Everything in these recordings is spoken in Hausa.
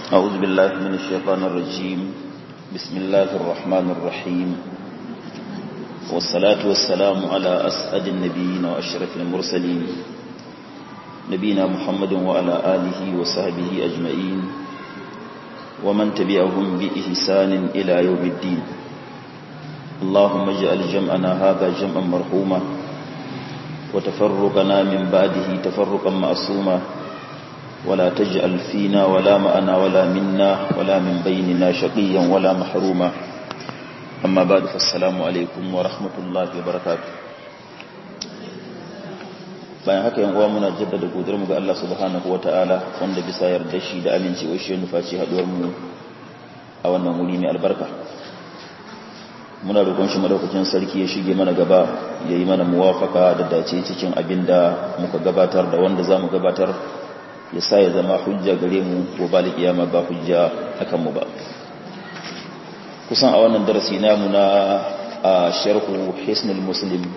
أعوذ بالله من الشيطان الرجيم بسم الله الرحمن الرحيم والصلاة والسلام على أسعد النبيين وأشرف المرسلين نبينا محمد وعلى آله وصحبه أجمعين ومن تبعهم بإحسان إلى يوم الدين اللهم اجعل جمعنا هذا جمعا مرحوما وتفرقنا من بعده تفرقا معصوما ولا تجعل فينا ولا معنا ولا منا ولا من بيننا شقيا ولا محروما أما بعد فالسلام عليكم ورحمة الله وبركاته bayan haka yan uwa muna jaddada godiyar mu ga Allah subhanahu wataala wanda bisa yarda shi da amincewa shi nufaci haduwar mu a wannan wuri mai albarka muna roƙon shi madaukakin sarki ya shige mana gaba ya yi mana muwafaka da dace cikin abin da muka gabatar da wanda za mu gabatar ya sa ya zama hujja gare mu ko ba kiyama ba hujja akan mu ba kusan a wannan darasi namu na a sharhu hisnul muslim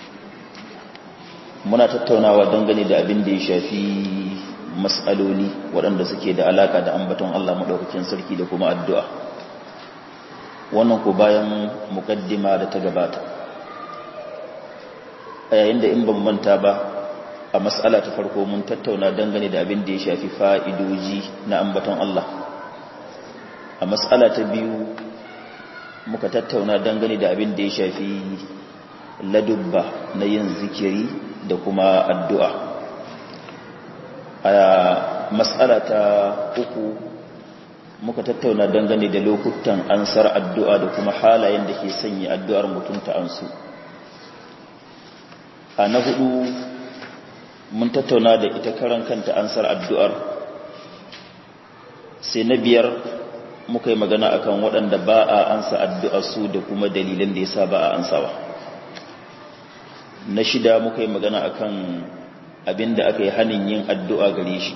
muna tattaunawa dangane da abin da ya shafi mas'aloli waɗanda suke da alaka da ambaton Allah madaukakin sarki da kuma addu'a wannan ko bayan mukaddima da ta gabata a yayin da in ban manta ba a matsala ta farko mun tattauna dangane da abin da ya shafi fa'idoji na ambaton Allah a matsala ta biyu muka tattauna dangane da abin da ya shafi ladubba na yin zikiri da kuma addu'a a matsala ta uku muka tattauna dangane da lokutan ansar addu'a da kuma halayen da ke sanya addu'ar mutum ta ansu a na hudu mun tattauna da ita karan kanta ansar addu'ar sai na biyar muka yi magana akan waɗanda ba a ansa addu'ar su da kuma dalilan da ya sa ba a ansawa na shida muka yi magana akan abin da aka yi hannun yin addu'a gare shi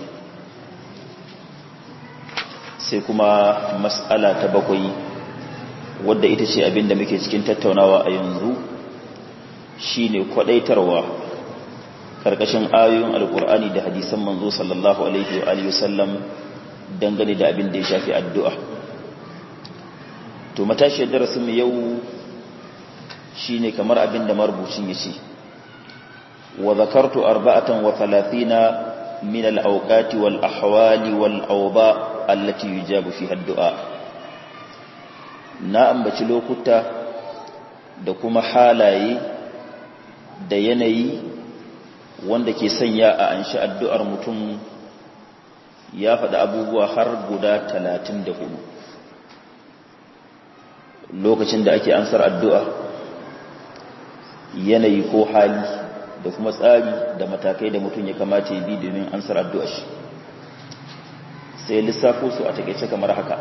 sai kuma mas'ala ta bakwai wadda ita ce abin da muke cikin tattaunawa a yanzu shine kwadaitarwa karkashin ayoyin alkur'ani da hadisan manzo sallallahu alaihi wa alihi wasallam dangane da abin da ya shafi addu'a to matashiyar darasin mu yau shine kamar abin da marubucin yace wa zakartu arba'atan wa thalathina min al-awqati wal ahwali wal awba allati yujabu fiha ad-du'a na ambaci lokuta da kuma halaye da yanayi wanda ke sanya a anshi addu'ar mutum ya faɗi abubuwa har guda talatin da hudu lokacin da ake ansar addu'a yanayi ko hali da kuma tsari da matakai da mutum ya kamata ya bi domin ansar addu'a shi sai lissafo su a takaice kamar haka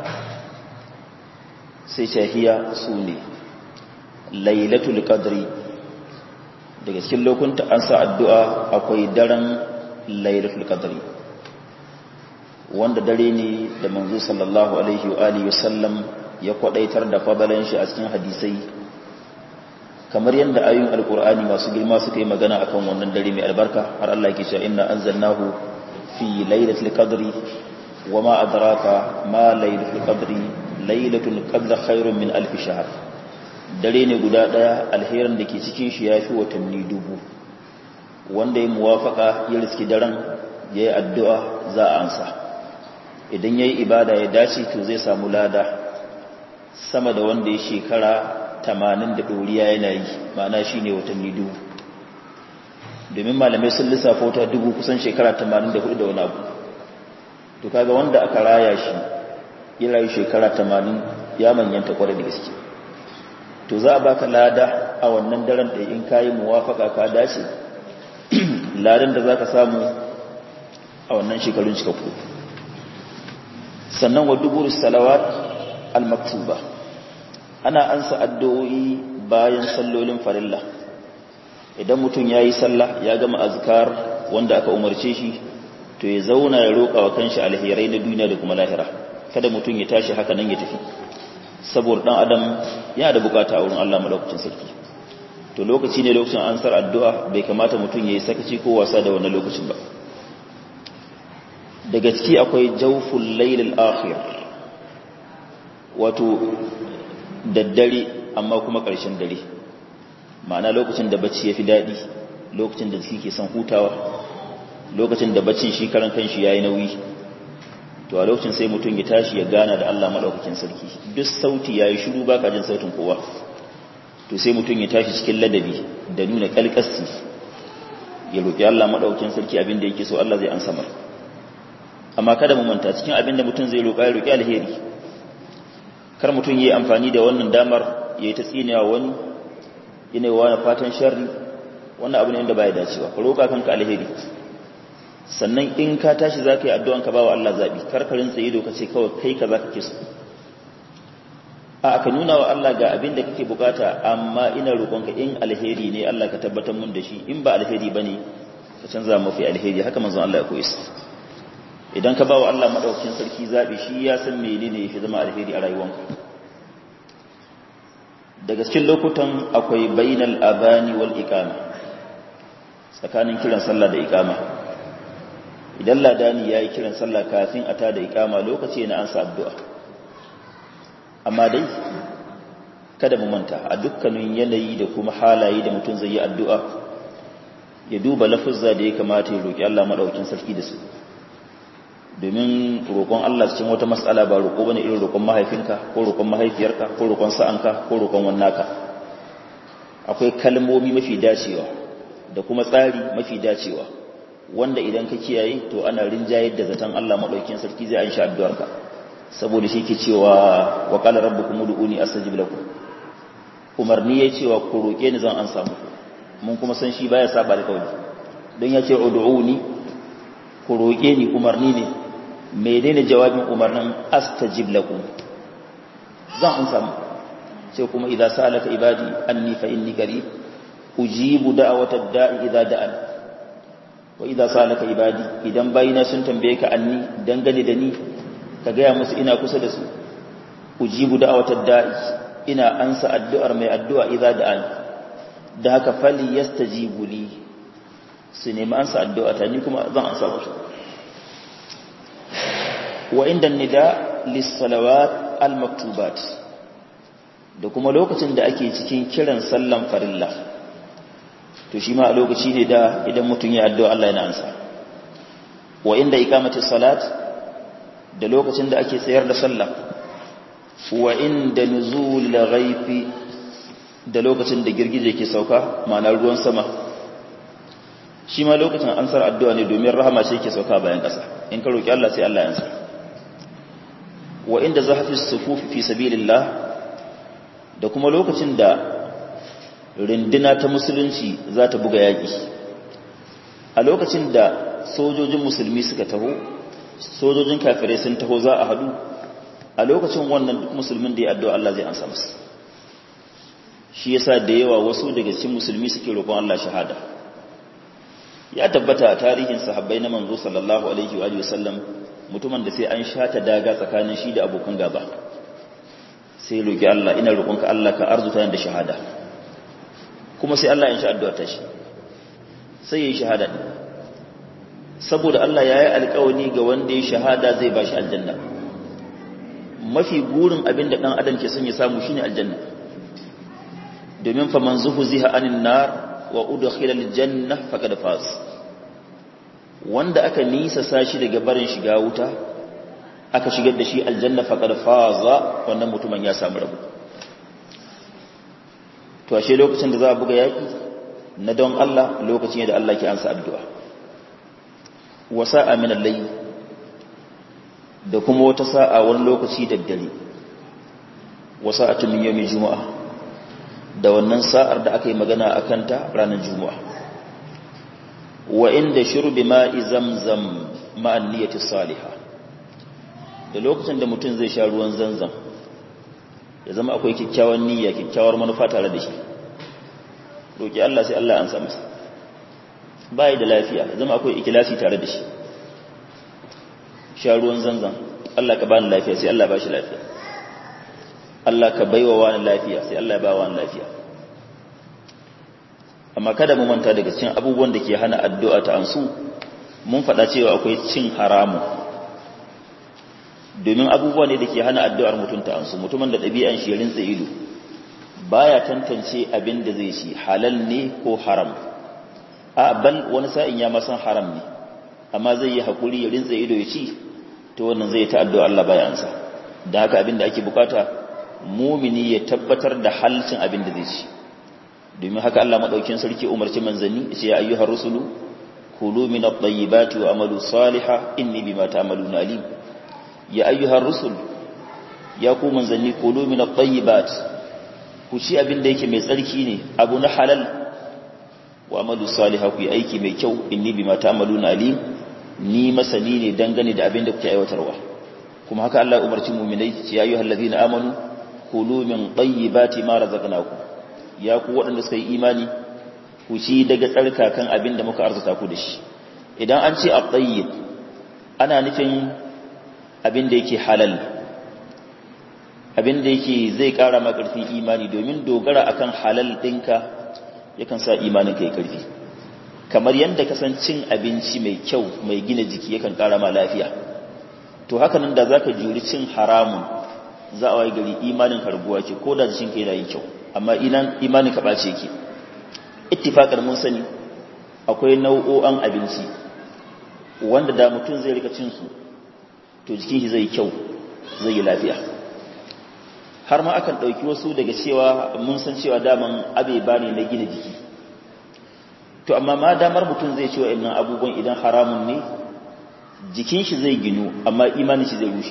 sai shahiya su ne lailatul qadri daga cikin lokunta an sa addu'a akwai daren lailatul qadri wanda dare ne da manzo sallallahu alaihi wa alihi wasallam ya kwadaitar da fadalan shi a cikin hadisai kamar yadda ayoyin alkur'ani masu girma suka yi magana akan wannan dare mai albarka har Allah yake cewa inna anzalnahu fi lailatul qadri wama adraka ma lailatul qadri lailatul qadri khairun min alf shahr dare ne guda ɗaya alherin da ke cikin shi ya fi watanni dubu wanda ya muwafaka ya riski daren ya yi addu'a za a ansa idan ya yi ibada ya dace to zai samu lada sama da wanda ya shekara tamanin da ɗoriya yana yi ma'ana shi ne watanni dubu domin malamai sun lissafa wata dubu kusan shekara tamanin da hudu da wani abu to kaga wanda aka raya shi ya rayu shekara tamanin ya manyanta kwarai da gaske to za a baka lada a wannan daren da in kayi muwafaka ka dace ladan da zaka samu a wannan shekarun cikakku sannan wa dubur salawat al-maktuba ana ansa addu'o'i bayan sallolin farilla idan mutum yayi sallah ya gama azkar wanda aka umarce shi to ya zauna ya roƙa wa kanshi alherai na duniya da kuma lahira kada mutum ya tashi haka nan ya tafi saboda dan adam yana da bukata a wurin Allah madaukakin sarki to lokaci ne lokacin ansar addu'a bai kamata mutum yayi sakaci ko wasa da wannan lokacin ba daga ciki akwai jawful laylil akhir wato daddare amma kuma ƙarshen dare ma'ana lokacin da bacci yafi daɗi lokacin da jiki ke son hutawa lokacin da baccin shi karan kanshi yayi nauyi to a lokacin sai mutum ya tashi ya gana da Allah madaukakin sarki duk sauti yayi shiru baka jin sautin kowa to sai mutum ya tashi cikin ladabi da nuna kalkasti ya roki Allah madaukakin sarki abin da yake so Allah zai ansa mar amma kada mu manta cikin abin da mutum zai roka ya roki alheri kar mutum yayi amfani da wannan damar yayi ta tsinewa wani yana wa fatan sharri wannan abu ne wanda baya dacewa ka roka kanka alheri sannan in ka tashi za ka yi addu'an ka ba wa Allah zaɓi karkarin tsaye doka ce kawai kai ka za ka ke so a aka nuna wa Allah ga abin da kake bukata amma ina roƙonka in alheri ne Allah ka tabbatar mun da shi in ba alheri ba ne ka canza mafi alheri haka manzon Allah ya koyi su idan ka ba wa Allah maɗaukin sarki zaɓi shi ya san mene ne ya fi zama alheri a rayuwanka daga cikin lokutan akwai bainal abani wal iqama tsakanin kiran sallah da iqama idan ladani ya yi kiran sallah kafin a tada ikama lokaci na ansa addu'a amma dai kada mu manta a dukkanin yanayi da kuma halaye da mutum zai yi addu'a ya duba lafuzza da ya kamata ya roƙi Allah maɗaukin sarki da su domin roƙon Allah cikin wata matsala ba roƙo bane irin roƙon mahaifinka ko roƙon mahaifiyarka ko roƙon sa'anka ko roƙon wannaka akwai kalmomi mafi dacewa da kuma tsari mafi dacewa wanda idan ka kiyaye to ana rinjayar da zaton Allah madaukakin sarki zai an sha addu'arka saboda shi ke cewa wa qala rabbukum ud'uni astajib lakum umarni yayi cewa ku roke ni zan an samu mun kuma san shi baya saba da kauli don ya ce ud'uni ku roke ni umarni ne menene jawabin umarnin astajib lakum zan an samu sai kuma idza salaka ibadi anni fa inni qarib ujibu da'watad da'i idza da'ani wa idza salaka ibadi idan bayina sun tambaye ka anni dangane da ni ka gaya musu ina kusa da su ujibu da'watad da'i ina ansa addu'ar mai addu'a idza da'an da haka fali yastajibu li su nemi ansa addu'a ta ni kuma zan ansa musu wa inda nida lis salawat al maktubat da kuma lokacin da ake cikin kiran sallan farilla to shi ma a lokaci ne da idan mutum ya addu'a Allah yana ansa wa inda iqamati salat da lokacin da ake tsayar da sallah wa inda nuzul ghaifi da lokacin da girgije ke sauka ma'ana ruwan sama shi ma lokacin ansar addu'a ne domin rahama ce ke sauka bayan ƙasa in ka roki Allah sai Allah ya ansa wa inda zahfi sufuf fi sabilillah da kuma lokacin da rindina ta musulunci za ta buga yaƙi a lokacin da sojojin musulmi suka taho sojojin kafirai sun taho za a hadu a lokacin wannan duk musulmin da ya addu'a Allah zai ansa musu shi yasa da yawa wasu daga cikin musulmi suke roƙon Allah shahada ya tabbata a tarihin sahabbai na manzo sallallahu alaihi wa sallam mutumin da sai an shata daga tsakanin shi da abokan gaba sai roƙi Allah ina roƙonka Allah ka arzuta da shahada kuma sai Allah ya sha addu'a ta shi sai ya yi shahada saboda Allah ya yi alƙawani ga wanda ya shahada zai ba shi aljanna mafi gurin abin da ɗan adam ke son ya samu shine aljanna domin fa man zuhu ziha anin nar wa udkhila aljanna faqad faz wanda aka nisa sashi daga barin shiga wuta aka shigar da shi aljanna faqad faza wannan mutumin ya samu rabu to ashe lokacin da za a buga yaki na don Allah lokacin da Allah ke ansa addu'a wa sa'a min al-layl da kuma wata sa'a wani lokaci da dare wa sa'atu min yawmi juma'a da wannan sa'ar da aka yi magana akan ta ranar juma'a wa inda shurbi ma'i zamzam ma'an niyyati salihah da lokacin da mutum zai sha ruwan zanzam ya zama akwai kyakkyawan niyya kyakkyawar manufa tare da shi roki Allah sai Allah an sa masa bai da lafiya ya zama akwai ikilasi tare da shi sha ruwan zanzam Allah ka bani lafiya sai Allah ba shi lafiya Allah ka baiwa wani lafiya sai Allah ya ba wani lafiya amma kada mu manta daga cikin abubuwan da ke hana addu'a ta ansu mun faɗa cewa akwai cin haramu domin abubuwa ne da ke hana addu'ar mutum ta ansu mutumin da ɗabi'an shi rinsa ido baya tantance abin da zai ci halal ne ko haram a bal wani sa'in ya masan haram ne amma zai yi haƙuri ya rinsa ido ya ci to wannan zai ta addu'a Allah baya ansa da haka abin da ake bukata mumini ya tabbatar da halcin abin da zai ci domin haka Allah madaukin sarki umarci manzanni ce ya ayyuhar rusulu kulu min at-tayyibati wa amalu salihah inni bima ta'maluna alim ya ayyuhar rusul ya ku manzanni kulu min at-tayyibat ku ci abin da yake mai tsarki ne abu na halal wa amalu salihah ku yi aiki mai kyau inni bima ta'maluna alim ni masani ne dangane da abin da kuke aiwatarwa kuma haka Allah umarci mu'minai ya ayyuhal ladina amanu kulu min tayyibati ma razaqnakum ya ku waɗanda suka yi imani ku ci daga tsarkakan abin da muka arzuta ku da shi idan an ce at-tayyib ana nufin abin da yake halal abin da yake zai ƙara ma ƙarfin imani domin dogara akan halal ɗinka yakan sa imanin ka yi ƙarfi kamar yadda ka san cin abinci mai kyau mai gina jiki yakan ƙara ma lafiya to haka nan da za ka juri cin haramun za a waye gari imanin ka raguwa ke ko da jikin ka yana yin kyau amma imanin ka ɓace ke ittifaqar mun sani akwai nau'o'an abinci wanda da mutum zai rika cin su to jikin shi zai kyau zai yi lafiya har ma akan ɗauki wasu daga cewa mun san cewa daman abe ba ne na gina jiki to amma ma damar mutum zai ce wa'annan abubuwan idan haramun ne jikin shi zai ginu amma imanin shi zai rushe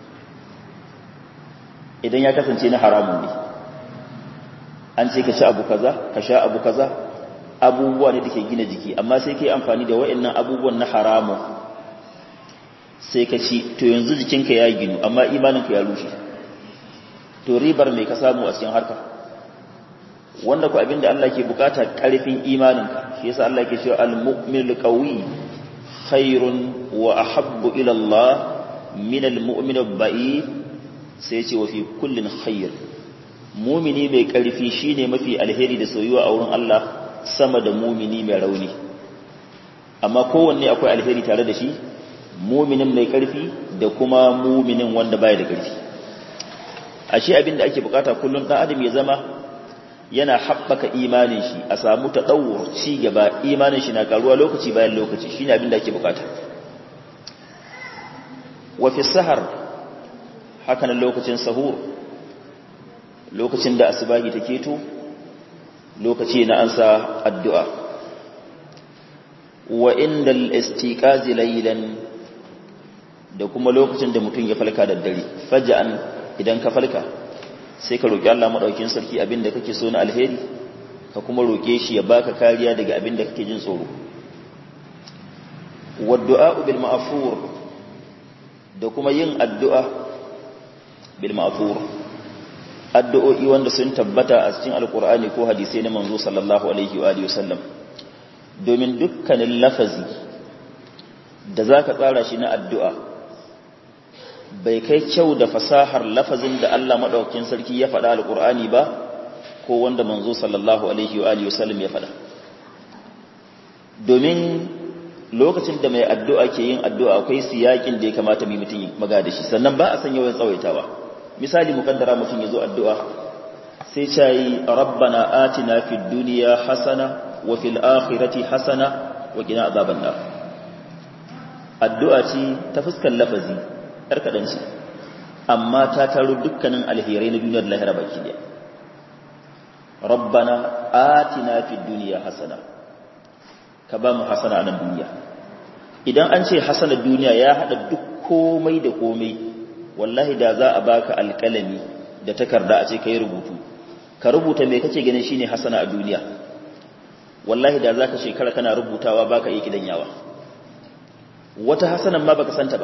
idan ya kasance na haramun ne an ce ka ci abu kaza ka sha abu kaza abubuwa ne da ke gina jiki amma sai ka yi amfani da wa'annan abubuwan na haramun sai ka ci to yanzu jikinka ya ginu amma imaninka ya rushe to ribar mai ka samu a cikin harka wanda ku abinda Allah ke bukata karfin imaninka shi yasa Allah ke cewa al-mu'min al-qawi khairun wa ahabbu ila Allah min al-mu'min al-ba'id sai ce wa fi kullin khair mu'mini mai karfi shine mafi alheri da soyuwa a wurin Allah sama da mu'mini mai rauni amma kowanne akwai alheri tare da shi mu'minin mai karfi da kuma mu'minin wanda baya da karfi ashe abin da ake bukata kullum dan adam ya zama yana haɓaka imanin shi a samu ta ɗauwar ci gaba imanin shi na karuwa lokaci bayan lokaci shine abin da ake bukata wa fi sahar haka nan lokacin sahur lokacin da asubahi ta keto lokaci na ansa addu'a wa inda al-istiqazi laylan da kuma lokacin da mutum ya falka da dare faja'an idan ka falka sai ka roƙi Allah maɗaukin sarki abinda kake so na alheri ka kuma roƙe shi ya baka kariya daga abinda kake jin tsoro waddu'a bil ma'fur da kuma yin addu'a bil ma'fur addu'o'i wanda sun tabbata a cikin alqur'ani ko hadisi na manzo sallallahu alaihi wa alihi wasallam domin dukkanin lafazi da zaka tsara shi na addu'a bai kai kyau da fasahar lafazin da Allah maɗaukin sarki ya faɗa alƙur'ani ba ko wanda manzo sallallahu alaihi wa alihi wasallam ya faɗa domin lokacin da mai addu'a ke yin addu'a akwai siyakin da ya kamata mai mutum maga da shi sannan ba a san yawan tsawaitawa misali mukaddara mutum ya zo addu'a sai ce yi rabbana atina fid duniya hasana wa fil akhirati hasana wa qina azaban nar addu'a ce ta fuskar lafazi ‘yar kaɗan ce, amma ta taro dukkanin alherai na duniyar lahira baki ɗaya. Rabbana atina fi duniya hasana, ka ba mu hasana a nan duniya. Idan an ce hasana duniya ya haɗa duk komai da komai, wallahi da za a baka alƙalami da takarda a ce ka yi rubutu, ka rubuta mai kake ganin shine hasana a duniya. Wallahi da za ka shekara kana rubutawa baka iya kidan yawa. Wata hasanan ma baka santa ba.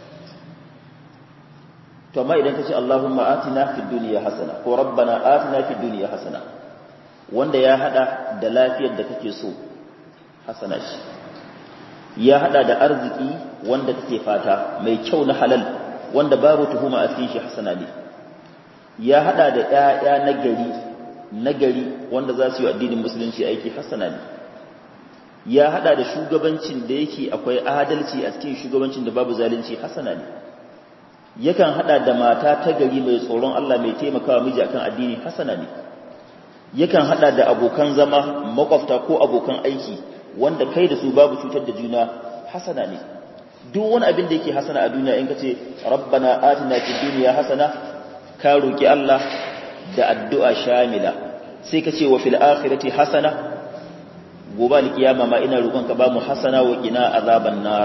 to amma idan ka ce Allahumma atina fid dunya hasana ko rabbana atina fid dunya hasana wanda ya hada da lafiyar da kake so hasana shi ya hada da arziki wanda kake fata mai kyau na halal wanda babu tuhuma a cikin shi hasana ne ya hada da ƴaƴa na gari na gari wanda za su yi addinin musulunci aiki hasana ne ya hada da shugabancin da yake akwai adalci a cikin shugabancin da babu zalunci hasana ne yakan hada da mata ta gari mai tsoron Allah mai taimakawa miji akan addini hasana ne yakan hada da abokan zama makwafta ko abokan aiki wanda kai da su babu cutar da juna hasana ne duk wani abin da yake hasana a duniya in kace rabbana atina fid dunya hasana ka roki Allah da addu'a shamila sai kace wa fil akhirati hasana gobe alkiyama ma ina roƙon ka ba mu hasana wa qina azaban nar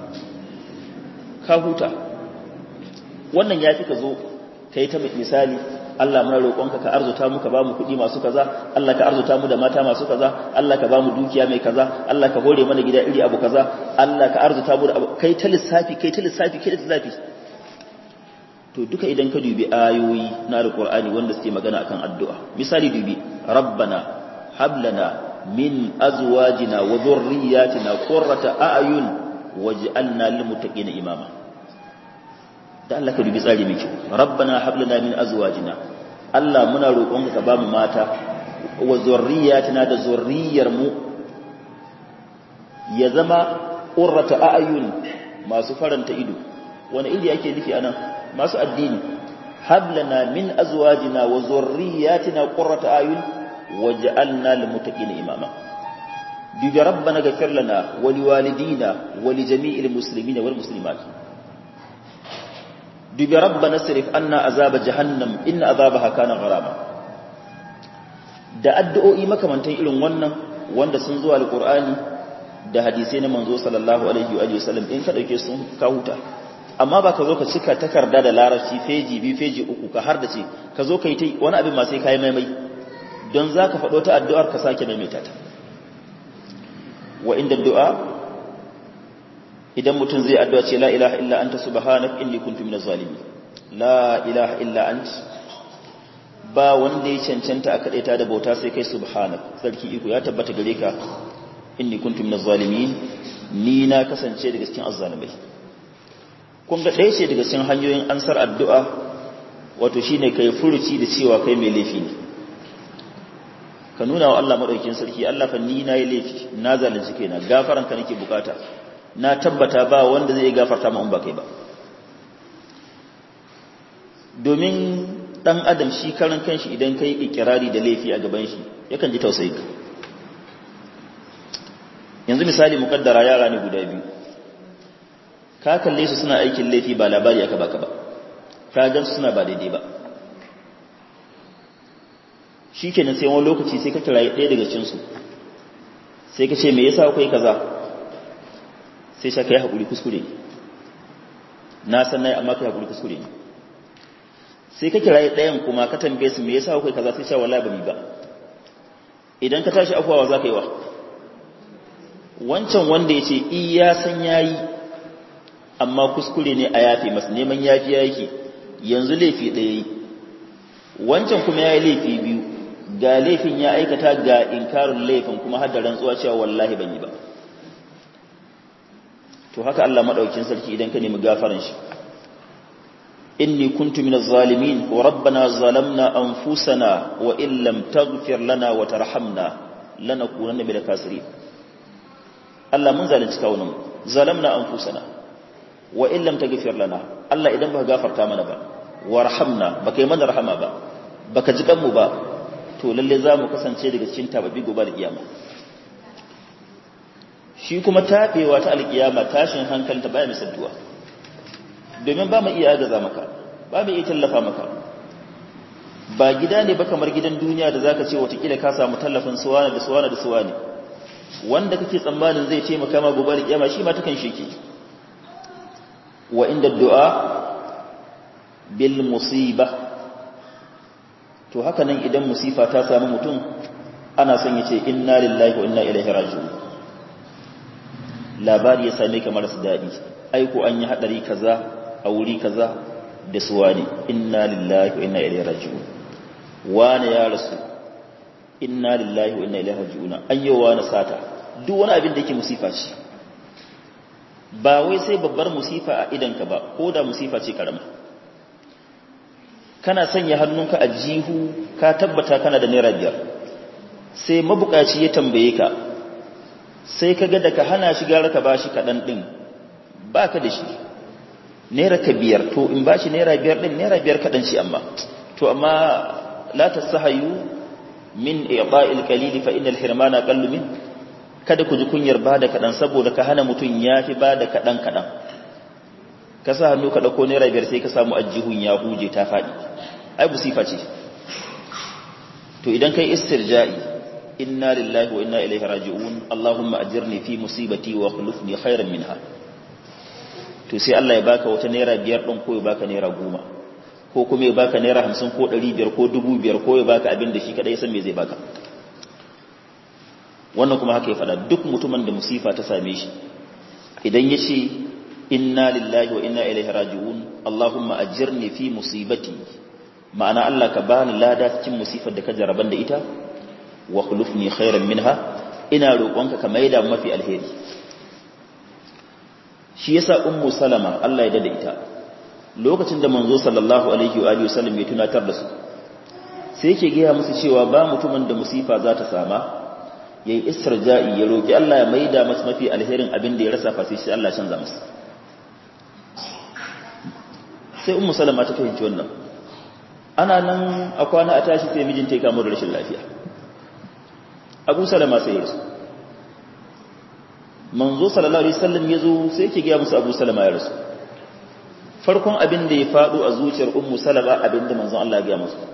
ka huta wannan yafi ka zo kai ta misali Allah muna roƙonka ka arzuta mu ka ba mu kuɗi masu kaza Allah ka arzuta mu da mata masu kaza Allah ka ba mu dukiya mai kaza Allah ka hore mana gida iri abu kaza Allah ka arzuta mu da abu kai ta lissafi kai ta lissafi kai ta lissafi to duka idan ka dubi ayoyi na alqur'ani wanda suke magana akan addu'a misali dubi rabbana hab lana min azwajina wa dhurriyyatina qurrata a'yun waj'alna lil muttaqina imama da Allah ka dubi tsari mai kyau rabbana hab lana min azwajina Allah muna roƙonka ka bamu mata wa zurriyatina da zurriyar mu ya zama qurrata a'yun masu faranta ido wani iri yake nufi anan masu addini hab lana min azwajina wa zurriyatina qurrata a'yun waj'alna lil muttaqina imama dubi rabbana ghfir lana wa liwalidina wa li jami'il muslimina wal muslimat dubi rabbana sirif anna azaba jahannam inna azabaha kana gharama da addu'o'i makamantan irin wannan wanda sun zuwa alqur'ani da hadisai na manzo sallallahu alaihi wa sallam in ka dauke sun ka huta amma ba ka zo ka cika takarda da larabci feji bi feji uku ka har da ce ka zo ka yi ta wani abin ma sai kai maimai don za ka faɗo ta addu'ar ka sake maimaita ta wa inda du'a idan mutum zai addu'a ce la ilaha illa anta subhanak inni kuntu minaz zalimin la ilaha illa ant ba wanda ya cancanta a kadaita da bauta sai kai subhanak sarki iko ya tabbata gare ka inni kuntu minaz zalimin ni na kasance daga cikin azzalimai kun ga ɗaya ce daga cikin hanyoyin ansar addu'a wato shine kai furuci da cewa kai mai laifi ne ka nuna wa Allah madaukakin sarki Allah fa ni na yi laifi na zalunci kaina gafaran ka nake bukata na tabbata ba wanda zai gafarta ma in ba kai ba domin dan adam shi karan kanshi idan kai ikirari da laifi a gaban shi yakan ji tausayi ka yanzu misali mukaddara yara ne guda biyu ka kalle su suna aikin laifi ba labari aka baka ba ka gan su suna ba daidai ba shikenan sai wani lokaci sai ka kira ɗaya daga cikin su sai ka ce me yasa kai kaza sai sha kai hakuri kuskure na san nayi amma kai hakuri kuskure ne sai ka kira ɗayan kuma ka tambaye su me yasa kai kaza sai sha wallahi ba mi ba idan ka tashi afwawa za ka yi wa wancan wanda ya ce iya san yayi amma kuskure ne a yafe masa neman yafi yake yanzu laifi ɗaya yi wancan kuma ya yi laifi biyu ga laifin ya aikata ga inkarin laifin kuma har da rantsuwa cewa wallahi ban yi ba to haka Allah madaukakin sarki idan ka nemi gafaran shi inni kuntu minaz zalimin wa rabbana zalamna anfusana wa in lam taghfir lana wa tarhamna lanakunanna minal khasirin Allah mun zalunci kawunan zalamna anfusana wa in lam taghfir lana Allah idan baka gafarta mana ba warhamna baka yi mana rahama ba baka ji kanmu ba to lalle zamu kasance daga cikin tababi gobe da kiyama shi kuma tabewa ta alkiyama tashin hankalinta baya misaltuwa domin ba mu iya agaza maka ba mu iya tallafa maka ba gida ne ba kamar gidan duniya da zaka ce watakila ka samu tallafin suwana da suwana da suwani wanda kake tsammanin zai taimaka ma gobe da kiyama shi ma takan sheke wa inda du'a bil musiba to haka nan idan musifa ta samu mutum ana son ya ce inna lillahi wa inna ilaihi raji'un labari ya same ka marasa daɗi aiko an yi haɗari kaza a wuri kaza da suwa ne inna lillahi wa inna ilaihi raji'un wane ya rasu inna lillahi wa inna ilaihi raji'un an yi wa na sata duk wani abin da yake musifa ce ba wai sai babbar musifa a idanka ba ko da musifa ce karama kana sanya hannunka a jihu ka tabbata kana da naira biyar sai mabukaci ya tambaye ka sai ka ga da ka hana shi gara ka ba shi kaɗan ɗin ba ka da shi naira ka biyar to in ba shi naira biyar ɗin naira biyar kaɗan shi amma to amma la ta sahayu min iqa'il qalili fa innal hirmana qallu min kada ku ji kunyar bada kaɗan saboda ka hana mutum ya fi bada kaɗan kaɗan ka sa hannu ka ɗauko naira biyar sai ka samu ajihun ya huje ta faɗi ai musifa ce to idan kai istirja'i inna lillahi wa inna ilaihi raji'un allahumma ajirni fi musibati wa khulufni khairan minha to sai Allah ya baka wata naira biyar ɗin ko ya baka naira goma ko kuma ya baka naira hamsin ko ɗari biyar ko dubu biyar ko ya baka abin da shi kaɗai san me zai baka wannan kuma haka ya faɗa duk mutumin da musifa ta same shi idan ya ce inna lillahi wa inna ilaihi raji'un allahumma ajirni fi musibati ma'ana Allah ka bani lada cikin musifar da ka jaraban da ita wa khulufni khairan minha ina roƙonka ka maida mafi alheri shi yasa ummu salama Allah ya dada ita lokacin da manzo sallallahu alaihi wa alihi wasallam ya tunatar da su sai yake gaya musu cewa ba mutumin da musifa za ta sama yayi istirja'i ya roki Allah ya maida masa mafi alherin abin da ya rasa fa sai Allah ya canza masa sai ummu salama ta fahimci wannan ana nan a kwana a tashi sai mijinta ya kama da rashin lafiya abu salama sai ya rasu manzo sallallahu alaihi wasallam yazo sai yake ga musu Abu Salama ya rasu farkon abin da ya fado a zuciyar Ummu Salama abin da manzon Allah ya ga musu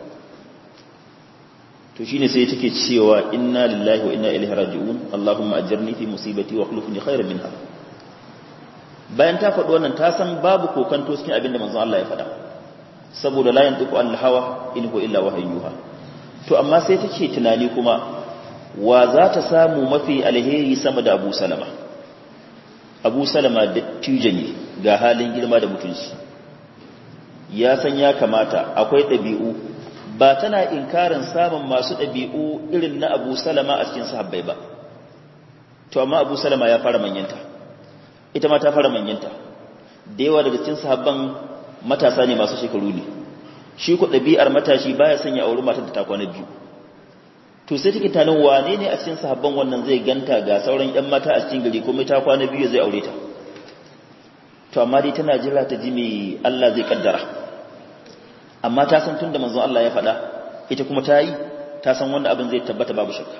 to shine sai take cewa inna lillahi wa inna ilaihi raji'un Allahumma ajirni fi musibati wa akhlifni khairan minha bayan ta faɗi wannan ta san babu kokanto cikin abin da manzon Allah ya faɗa saboda la yantiqu al hawa in huwa illa wahyuha to amma sai take tunani kuma wa za ta samu mafi alheri sama da Abu Salama abu salama dattijo ne ga halin girma da mutunci ya san ya kamata akwai ɗabi'u ba tana inkarin samun masu ɗabi'u irin na abu salama a cikin sahabbai ba to amma abu salama ya fara manyanta ita ma ta fara manyanta da yawa daga cikin sahabban matasa ne masu shekaru ne shi ku ɗabi'ar matashi baya sanya auri matar da ta kwana biyu to sai take tanin wane ne a cikin sahabban wannan zai ganta ga sauran ƴan mata a cikin gari kuma ta kwana biyu zai aure ta to amma dai tana jira ta ji me Allah zai kaddara amma ta san tunda manzon Allah ya faɗa ita kuma ta yi ta san wannan abin zai tabbata babu shakka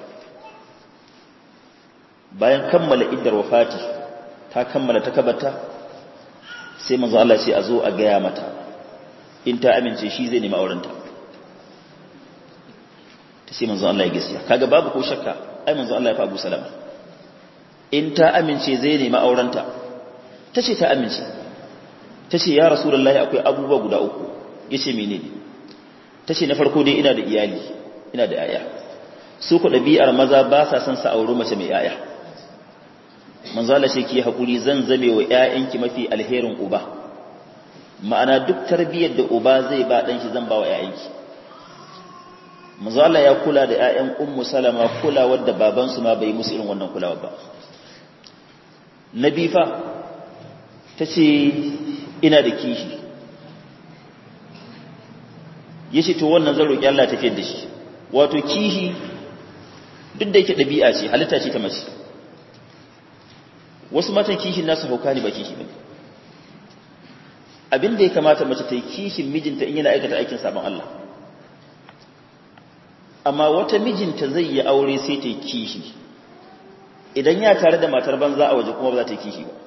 bayan kammala iddar wafati ta kammala ta kabata sai manzon Allah ya ce a zo a gaya mata in ta amince shi zai nemi aurenta ta sai manzo Allah ya gaskiya kaga babu ko shakka ai manzo Allah ya fa Abu Salama in ta amince zai nemi aurenta tace ta amince tace ya rasulullahi akwai abubuwa guda uku yace menene tace na farko dai ina da iyali ina da yaya su ku dabi'ar maza ba sa son sa auri mace mai yaya manzo Allah shi ki hakuri zan zame wa ƴaƴanki mafi alherin uba ma'ana duk tarbiyyar da uba zai ba dan shi zan ba wa ƴaƴanki manzo Allah ya kula da ƴaƴan ummu salama kulawar da babansu ma bai musu irin wannan kulawar ba nabi fa tace ina da kishi yace to wannan zan roki Allah tafiyar da shi wato kishi duk da yake dabi'a ce halitta ce ta mace wasu matan kishin nasu hauka ne ba kishi bane abin da ya kamata mace ta yi kishin mijinta in yana aikata aikin sabon Allah amma wata mijinta zai yi aure sai ta yi kishi idan ya tare da matar banza a waje kuma ba za ta yi kishi ba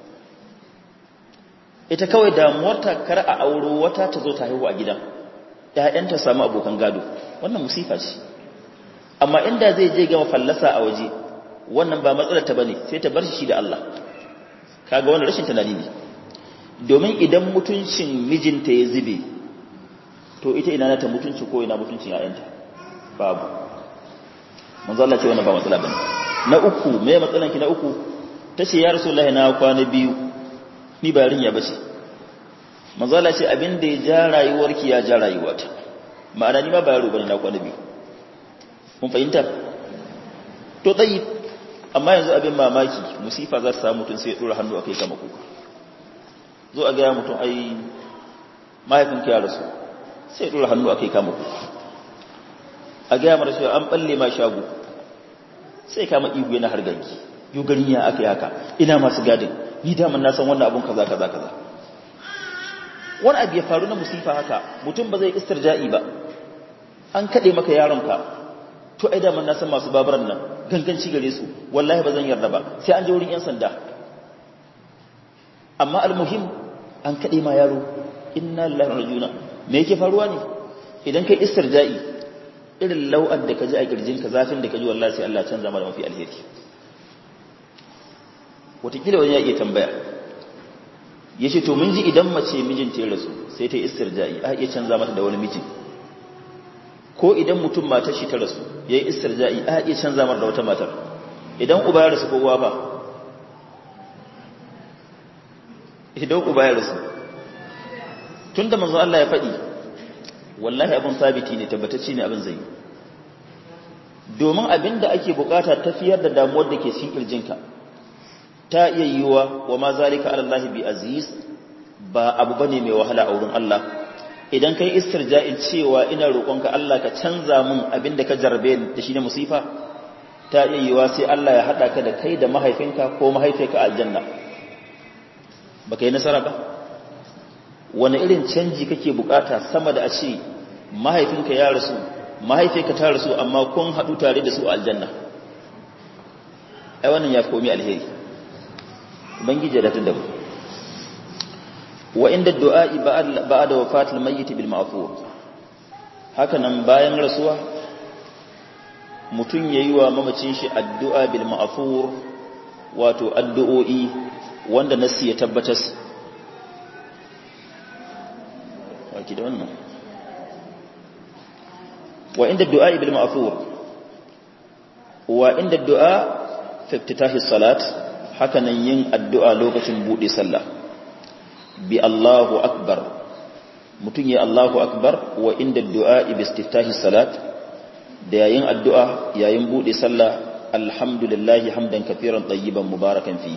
ita kawai damuwarta kar a auro wata ta zo ta haihu a gidan ‘ya'yanta samu abokan gado wannan musifa ce amma inda zai je gama fallasa a waje wannan ba matsalar ta bane sai ta bar shi da Allah kaga wannan rashin tunani ne domin idan mutuncin mijinta ya zube to ita ina ta mutunci ko ina mutuncin ‘ya'yanta babu manzo Allah ce wannan ba matsala bane na uku me matsalan ki na uku tace ya rasulullahi na kwana biyu ni ba rinya bace manzo Allah ce abin da ya ja rayuwarki ya ja rayuwata ma'ana ni ma ba yaro bane na kwana biyu kun fahimta to tsayi amma yanzu abin mamaki musifa za ta samu mutum sai ya dora hannu akai kama kuka zo a ga mutum ai mahaifinki ya rasu sai ya dora hannu akai kama kuka a gaya mara cewa an balle ma shago sai kama ihu yana harganki yau gani ya aka yaka ina masu gadin ni daman na san wannan abun kaza kaza kaza wani abu ya faru na musifa haka mutum ba zai istirja'i ba an kaɗe maka yaronka to ai daman na san masu babaran nan ganganci gare su wallahi ba zan yarda ba sai an je wurin 'yan sanda amma almuhim an kaɗe ma yaro inna lillahi wa rajuna me yake faruwa ne idan kai istirja'i irin lau'ar da ka ji a kirjinka zafin da ka ji wallahi sai Allah canza mara mafi alheri wataƙila wani ya iya tambaya ya ce to mun ji idan mace mijinta ya rasu sai ta yi istirja'i a iya canza mata da wani mijin ko idan mutum matar shi ta rasu ya yi istirja'i a iya canza mata da wata matar idan uba ya rasu ko uwa ba idan uba ya rasu tun da manzo Allah ya faɗi wallahi abin sabiti ne tabbatacce ne abin zai domin abin da ake bukata tafiyar da damuwar da ke cikin kirjinka ta iya yiwuwa wa ma zalika ala Allah bi aziz ba abu bane mai wahala a wurin Allah idan kai istirja'in cewa ina roƙonka Allah ka canza min abin da ka jarbe da shi ne musifa ta iya yiwuwa sai Allah ya hada ka da kai da mahaifinka ko mahaifiyarka a aljanna baka yi nasara ba wani irin canji kake bukata sama da a ce mahaifinka ya rasu mahaifiyarka ta rasu amma kun haɗu tare da su a aljanna ai wannan ya fi komi alheri ubangiji da tun da mu wa inda du'a'i ba'da wafatil mayyit bil ma'fur haka nan bayan rasuwa mutum yayi wa mamacin shi addu'a bil ma'fur wato addu'o'i wanda nasi ya tabbatar waki da wannan wa inda du'a bil ma'fur wa inda du'a fi iftitahi salat haka nan yin addu'a lokacin bude sallah bi Allahu akbar mutun ya Allahu akbar wa inda du'a bi istiftahi salat da yayin addu'a yayin bude sallah alhamdulillahi hamdan kafiran tayyiban mubarakan fihi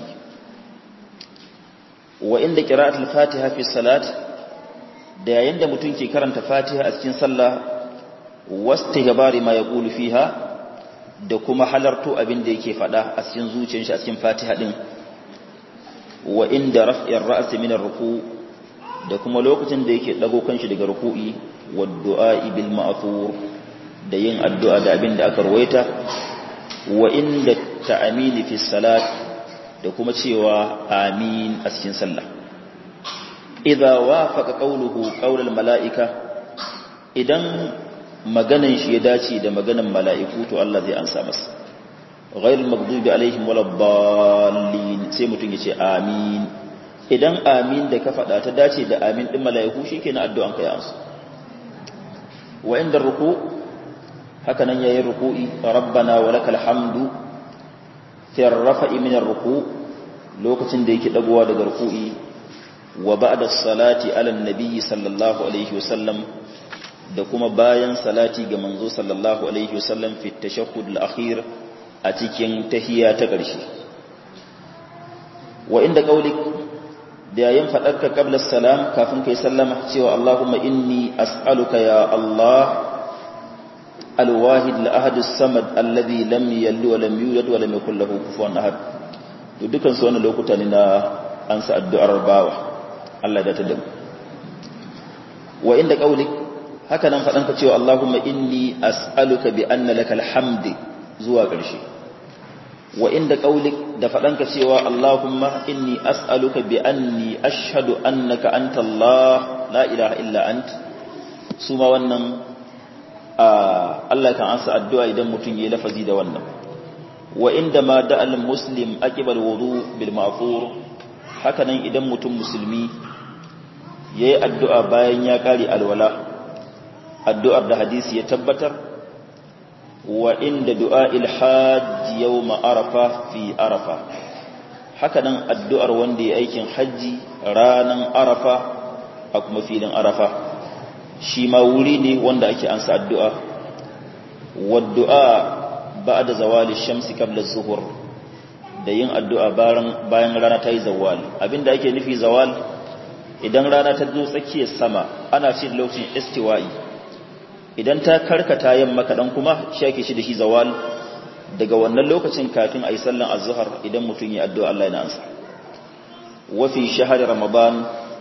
wa inda qira'atul fatiha fi salat da yayin da mutum ke karanta fatiha a cikin sallah wastighbari ma yaqulu fiha da kuma halarto abin da yake fada a cikin zuciyar shi a cikin fatiha din wa inda raf'ir ra's min ar-ruku da kuma lokacin da yake dago kanshi daga ruku'i wa du'a bil ma'thur da yin addu'a da abin da aka ruwaita wa inda ta'amini fi salat da kuma cewa amin a cikin sallah idza wafaqa qawluhu qawlal malaika idan maganan shi ya dace da maganan mala'iku to Allah zai ansa masa ghairul maghdubi alaihim waladdallin sai mutun yace amin idan amin da ka faɗa ta dace da amin din mala'iku shikenan addu'an ka ya ansa wa inda ruku haka nan yayin ruku'i rabbana walakal hamdu fi rafa'i min ruku lokacin da yake dagowa daga ruku'i wa ba'da salati ala nabi sallallahu alaihi wasallam da kuma bayan salati ga manzo sallallahu alaihi wasallam fi tashahhud al-akhir a cikin tahiyya ta ƙarshe wa inda qaulik da yayin fadarka qabla salam kafin kai sallama cewa Allahumma inni as'aluka ya Allah al-wahid al-ahad as-samad alladhi lam yalid wa lam yulad wa lam yakul lahu kufuwan ahad to dukan su wannan lokuta ne na ansa addu'ar bawa Allah da ta damu wa inda qaulik haka nan faɗanka cewa Allahumma inni as'aluka bi anna lakal hamdi zuwa ƙarshe wa inda qaulik da faɗanka cewa Allahumma inni as'aluka bi anni ashhadu annaka anta Allah la ilaha illa ant su ma wannan Allah kan ansa addu'a idan mutum yayi lafazi da wannan wa inda ma da'al muslim aqibal wudu bil ma'fur haka nan idan mutum musulmi yayi addu'a bayan ya kare alwala addu'ar da hadisi ya tabbatar wa inda du'a'il hajji yau ma'arafa fi arafa haka nan addu'ar wanda ya aikin hajji ranar arafa a kuma filin arafa shi ma wuri ne wanda ake ansa addu'a wadda'a ba da zawali shamsi kabla zuhur da yin addu'a bayan rana ta yi zawal abinda ake nufi zawal idan rana ta zo tsakiyar sama ana ce lokacin istiwa'i idan ta karkata yamma kaɗan kuma shake shi da shi zawal daga wannan lokacin kafin a yi sallan azhar idan mutum ya addu'a Allah yana ansa wa fi shahar ramadan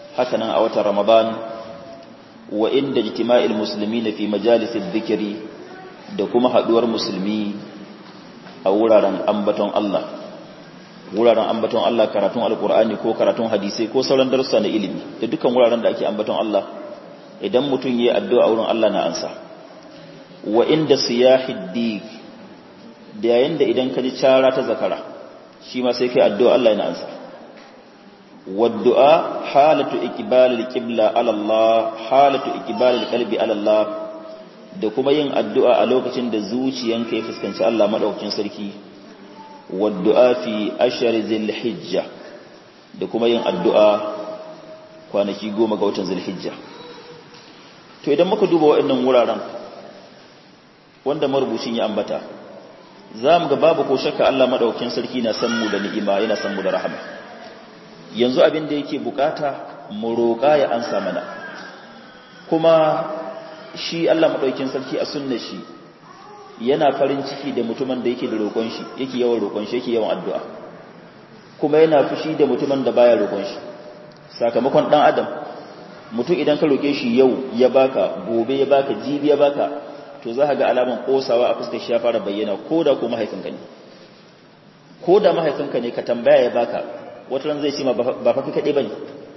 hakanan a watan ramadan wa inda jitima'il musulmi na fi majalisar zikiri da kuma haduwar musulmi a wuraren ambaton Allah wuraren ambaton Allah karatun alkur'ani ko karatun hadisai ko sauran darussa na ilimi da dukkan wuraren da ake ambaton Allah idan mutum yi addu'a wurin Allah na ansa wa inda siyahid dik da yayin da idan ka ji cara ta zakara shi ma sai kai addu'a Allah yana ansa waddu'a halatu iqbalil qibla ala Allah halatu iqbalil qalbi ala Allah da kuma yin addu'a a lokacin da zuciyanka ya fuskanci Allah madaukakin sarki waddu'a fi ashar zilhijja da kuma yin addu'a kwanaki goma ga watan zilhijja to idan muka duba waɗannan wuraren wanda marubucin ya ambata za mu ga babu ko shakka Allah madaukakin sarki na san mu da ni'ima yana san mu da rahama yanzu abin da yake bukata mu roƙa ya ansa mana kuma shi Allah madaukakin sarki a sunna shi yana farin ciki da mutumin da yake da roƙon shi yake yawan roƙon shi yake yawan addu'a kuma yana fushi da mutumin da baya roƙon shi sakamakon dan adam mutum idan ka roƙe shi yau ya baka gobe ya baka jibi ya baka to za ka ga alaman kosawa a fuskar shi ya fara bayyana ko da ko mahaifinka ne ko da mahaifinka ne ka tambaya ya baka wata ran zai ce ma ba fa kai kaɗai ba ne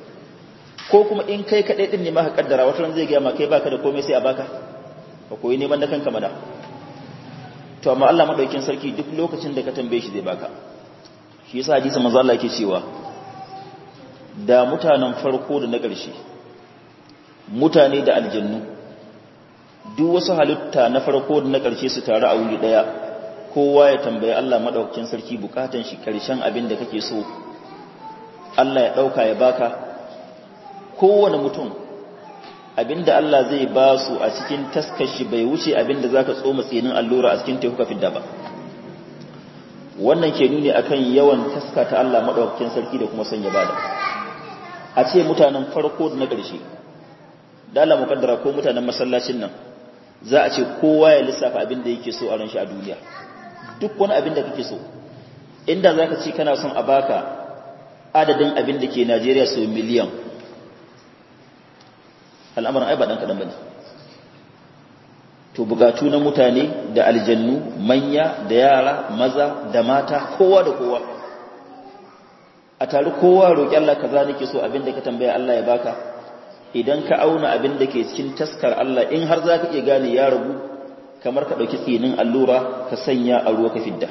ko kuma in kai kaɗai ɗin ne ma ka kaddara wata ran zai gaya ma kai baka da komai sai a baka ka koyi neman da kanka mana to amma Allah madaukakin sarki duk lokacin da ka tambaye shi zai baka shi yasa hadisi manzo Allah yake cewa da mutanen farko da na ƙarshe mutane da aljannu duk wasu halitta na farko da na ƙarshe su taru a wuri ɗaya kowa ya tambayi Allah madaukakin sarki bukatan shi ƙarshen abin da kake so Allah ya ɗauka ya baka kowane mutum abinda Allah zai ba su a cikin taskashi bai wuce abinda za ka tsoma tsinin allura a cikin teku fidda ba wannan ke nuni akan yawan taska ta Allah maɗaukakin sarki da kuma sanya bada a ce mutanen farko da na ƙarshe dala mukaddara ko mutanen masallacin nan za a ce kowa ya lissafa abin da yake so a ran shi a duniya duk wani abin da kake so inda za ka ce kana son a baka adadin abin da ke Najeriya sau miliyan al'amuran ai ba ɗan kaɗan ba ne to bukatu na mutane da aljannu manya da yara maza da mata kowa da kowa a tare kowa roƙi Allah kaza nake so abin da ka tambaya Allah ya baka idan ka auna abin da ke cikin taskar Allah in har za ka iya gane ya ragu kamar ka ɗauki tsinin allura ka sanya a ruwa ka fidda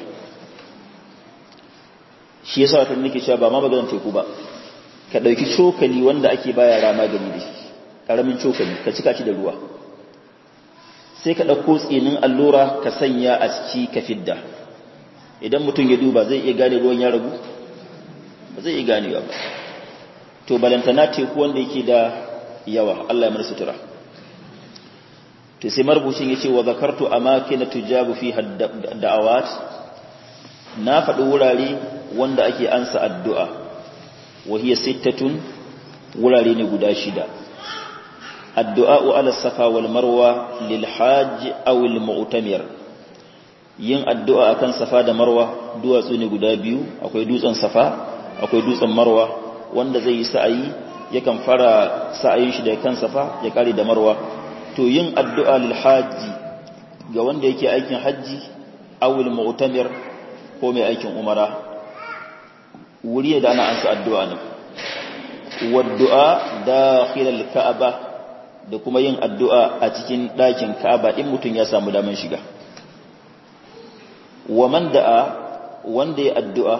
shi yasa wata nake cewa ba ma maganar teku ba ka ɗauki cokali wanda ake baya rama gani da shi ƙaramin cokali ka cika shi da ruwa sai ka ɗauko tsinin allura ka sanya a ciki ka fidda idan mutum ya duba zai iya gane ruwan ya ragu ba zai iya ganewa ba to balantana teku wanda yake da yawa Allah ya mana sutura to sai marubucin yace wa zakartu amakin tujabu fi da'awat na faɗi wurare wanda ake ansa addu'a wa hiya sittatun wurare ne guda shida addu'a ala safa wal marwa lil hajj aw al mu'tamir yin addu'a akan safa da marwa duwatsu ne guda biyu akwai dutsen safa akwai dutsen marwa wanda zai yi sa'ayi yakan fara sa'ayin shi da kan safa ya kare da marwa to yin addu'a lil hajji ga wanda yake aikin hajji awil mu'tamir ko mai aikin umara wuri da ana ansa addu'a ne waddu'a dakhil al-ka'aba da kuma yin addu'a a cikin ɗakin ka'aba in mutum ya samu daman shiga wa man da'a wanda ya addu'a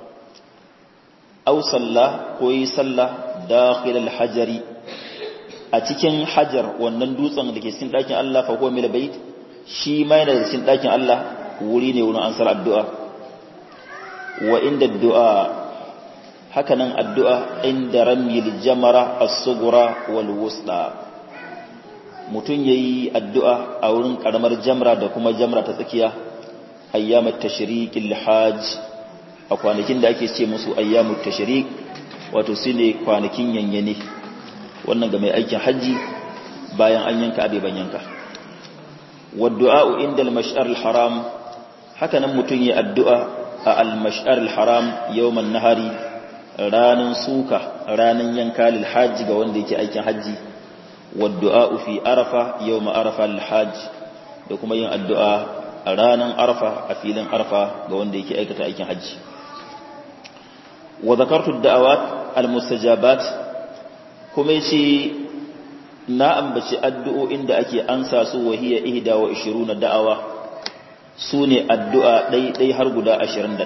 aw salla ko yi salla dakhil al-hajari a cikin hajar wannan dutsen da ke cikin ɗakin Allah fa huwa mil bait shi ma yana da cikin ɗakin Allah wuri ne wurin ansar addu'a wa inda addu'a hakanan addu'a inda ramyil jamara as-sughra wal wusta mutun yayi addu'a a wurin karamar jamra da kuma jamra ta tsakiya ayyamat tashriqil hajj a kwanakin da ake ce musu ayyamut tashriq wato sune kwanakin yanyane wannan ga mai aikin haji bayan an yanka abeban yanka waddu'a inda al-mash'ar al-haram haka nan mutun yi addu'a a al-mash'ar al-haram yawman nahari ranan suka ranan yanka lil hajji ga wanda yake aikin hajji wa du'a fi arafa yawma arafa lil hajj da kuma yin addu'a ranan arafa a filin arafa ga wanda yake aikata aikin hajji wa zakartu da'awat al mustajabat kuma yace na ambaci addu'o'in da ake ansa su wahiya ihda wa 20 da'awa sune addu'a ɗai har guda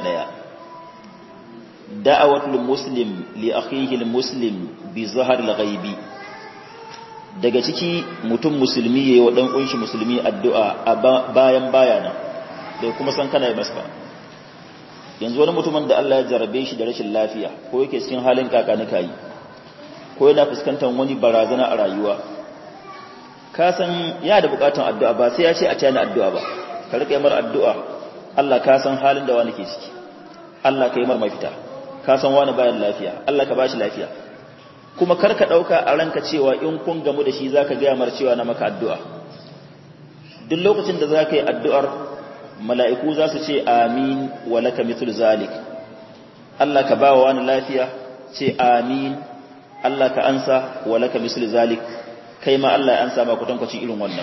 21 da'awatul muslim li akhihi muslim bi zahar al-ghaibi daga ciki mutum musulmi yayi wa dan kunshi musulmi addu'a a bayan bayana bai kuma san kana masa ba yanzu wani mutumin da Allah ya jarabe shi da rashin lafiya ko yake cikin halin kakanika yi ko yana fuskantar wani barazana a rayuwa ka san ya da bukatun addu'a ba sai ya ce a tayana addu'a ba ka rika yi mar addu'a Allah ka san halin da wani ke ciki Allah ka yi mar mafita ka san wani bayan lafiya Allah ka bashi lafiya kuma kar ka dauka a ranka cewa in kun gamu da shi zaka ga mar cewa na maka addu'a duk lokacin da zaka yi addu'ar mala'iku za su ce amin wa laka mithlu zalik Allah ka bawa wani lafiya ce amin Allah ka ansa wa laka misli zalik kai ma Allah ya ansa ma kwatankwacin irin wannan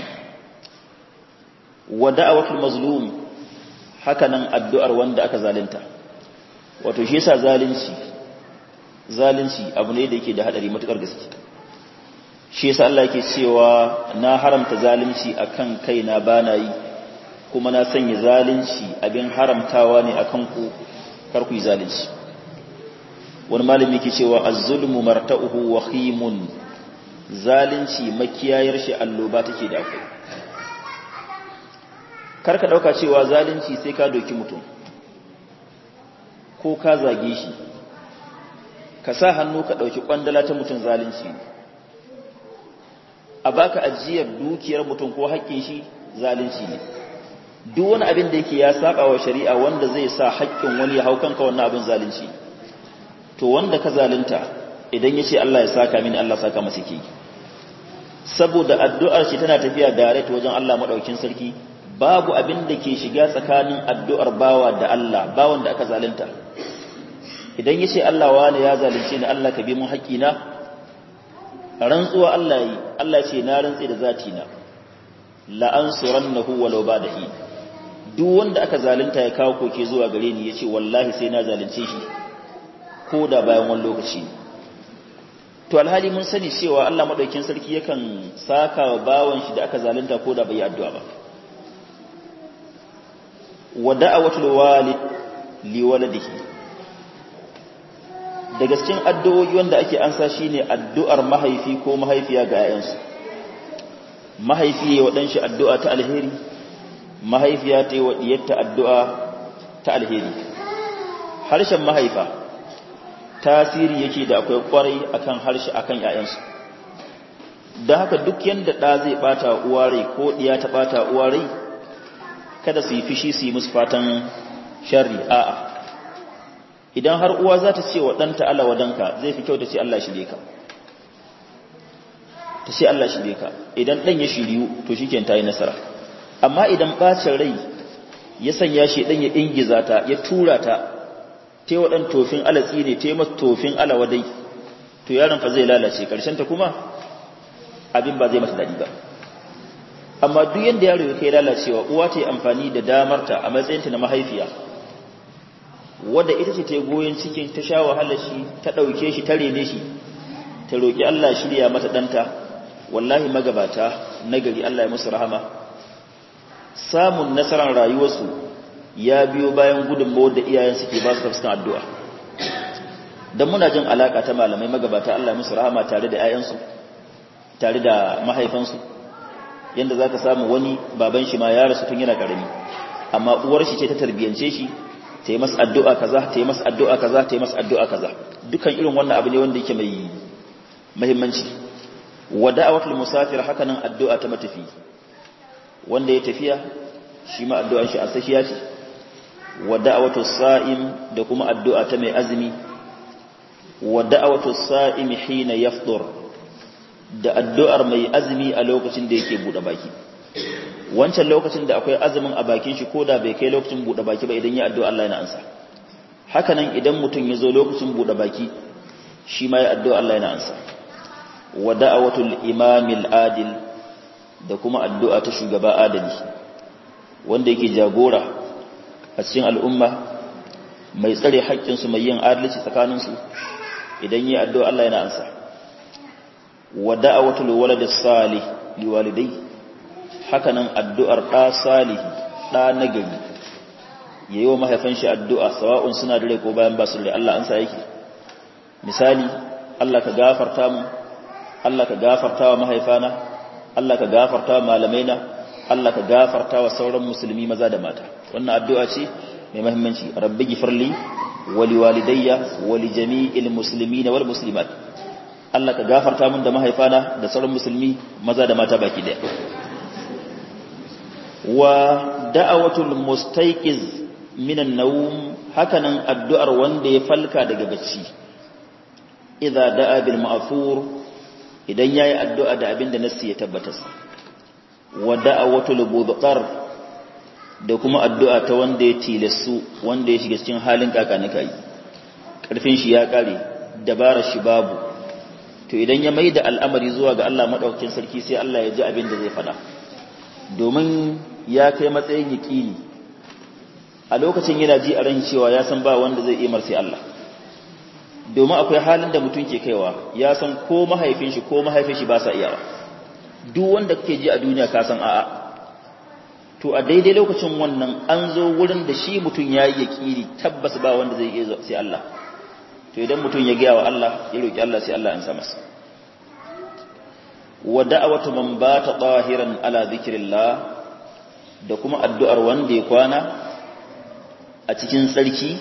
wa da'awatul mazlum haka nan addu'ar wanda aka zalunta wato shi yasa zalunci zalunci abu ne da yake da hadari matukar gaske shi yasa Allah yake cewa na haramta zalunci akan kaina bana yi kuma na sanya zalunci abin haramtawa ne akan ku kar ku yi zalunci wani malami ke cewa az-zulmu marta'uhu wahimun zalunci makiyayar shi alloba take da akwai karka dauka cewa zalunci sai ka doki mutum ko ka zage shi ka sa hannu ka dauki kwandala ta mutum zalunci a baka ajiyar dukiyar mutum ko haƙƙin shi zalunci ne duk wani abin da yake ya saba wa shari'a wanda zai sa haƙƙin wani ya hau kanka wannan abin zalunci to wanda ka zalunta idan ya ce Allah ya saka mini Allah saka masa ke saboda addu'ar shi tana tafiya direct wajen Allah madaukin sarki babu abin da ke shiga tsakanin addu'ar bawa da Allah bawan da aka zalunta idan ya ce Allah wani ya zalunce ni Allah ka bi mun haƙƙina rantsuwa Allah yi Allah ce na rantsi da zati na la ansurannahu walau ba'dahi duk wanda aka zalunta ya kawo koke zuwa gare ni yace wallahi sai na zalunce shi ko da bayan wani lokaci to alhali mun sani cewa Allah madaukakin sarki yakan saka wa bawan shi da aka zalunta ko da bai addu'a ba wa da'awatul walid li waladihi daga cikin addu'o'i wanda ake ansa shine addu'ar mahaifi ko mahaifiya ga 'ya'yansu mahaifi ya wadan shi addu'a ta alheri mahaifiya ta yi wa diyarta addu'a ta alheri harshen mahaifa tasiri yake da akwai kwarai akan harshe akan ƴaƴansu don haka duk yanda ɗa zai ɓata uwa rai ko ɗiya ta ɓata uwa rai kada su yi fishi su yi musu fatan sharri a'a idan har uwa za ta ce wa ɗanta Allah wadanka zai fi kyau ta ce Allah shirye ka ta ce Allah shirye ka idan ɗan ya shiryu to shi ta yi nasara amma idan ɓacin rai ya sanya shi ɗan ya ingiza ta ya tura ta te waɗan tofin alatsi ne te masu tofin alawadai to yaron fa zai lalace ta kuma abin ba zai masa daɗi ba amma duk yadda yaro ya kai lalacewa uwa ta yi amfani da damarta a matsayinta na mahaifiya wadda ita ce ta goyon cikin ta sha wahalar shi ta ɗauke shi ta rene shi ta roƙi Allah shirya mata ɗanta wallahi magabata nagari Allah ya musu rahama samun nasarar rayuwarsu ya biyo bayan gudunmawar da iyayen suke ba su tafsirin addu'a don muna jin alaƙa ta malamai magabata Allah musu rahama tare da ‘ya'yansu tare da mahaifansu yadda za ka samu wani baban shi ma ya rasu tun yana ƙarami amma uwar shi ce ta tarbiyyance shi ta yi masa addu'a kaza ta yi masa addu'a kaza ta yi masa addu'a kaza dukan irin wannan abu ne wanda yake mai muhimmanci wa da'awatul musafir haka nan addu'a ta matafi wanda ya tafiya shi ma addu'an shi asashiya ce wa da'awatu sa'im da kuma addu'a ta mai azumi wa da'awatu sa'im hina yafdur da addu'ar mai azumi a lokacin da yake bude baki wancan lokacin da akwai azumin a bakin shi koda bai kai lokacin bude baki ba idan ya addu'a Allah yana ansa hakanan idan mutum ya zo lokacin buɗe baki shi ma ya addu'a Allah yana ansa wa da'awatul imamil adil da kuma addu'a ta shugaba adali wanda yake jagora a cikin al'umma mai tsare haƙƙinsu mai yin adalci tsakaninsu idan yi addu'a Allah yana ansa wa da'awatul waladis salih liwalidai hakanan addu'ar ɗa salihi ɗa nagari ya yi wa mahaifan shi addu'a sawa'un suna da rai ko bayan ba su da Allah an sa yake misali Allah ka gafarta mu Allah ka gafarta wa mahaifana Allah ka gafarta wa malamaina Allah ka gafarta wa sauran musulmi maza da mata wannan addu'a ce mai muhimmanci rabbi gifirli wa liwalidayya wa li jami'il muslimina wal muslimat Allah ka gafarta mun da mahaifana da sauran musulmi maza da mata baki daya wa da'awatul mustayqiz minan nawm hakanan addu'ar wanda ya falka daga bacci idza da'a bil ma'thur idan yayi addu'a da abin da nassi ya tabbatar wa da'awatul budqar da kuma addu'a ta wanda ya tilasu wanda ya shiga cikin halin kakanikai karfin shi ya kare dabarar shi babu to idan ya maida al'amari zuwa ga Allah madaukakin sarki sai Allah ya ji abin da zai fada domin ya kai matsayin yaƙini a lokacin yana ji a ran cewa ya san ba wanda zai imar sai Allah domin akwai halin da mutum ke kaiwa ya san ko mahaifin shi ko mahaifin shi ba sa iyawa duk wanda kake ji a duniya ka san a'a to a daidai lokacin wannan an zo wurin da shi mutum ya yi yaƙini tabbas ba wanda zai iya sai Allah to idan mutum ya gaya wa Allah ya roƙi Allah sai Allah ya sa masa wa da'awatu man bata tahiran ala zikrillah da kuma addu'ar wanda ya kwana a cikin tsarki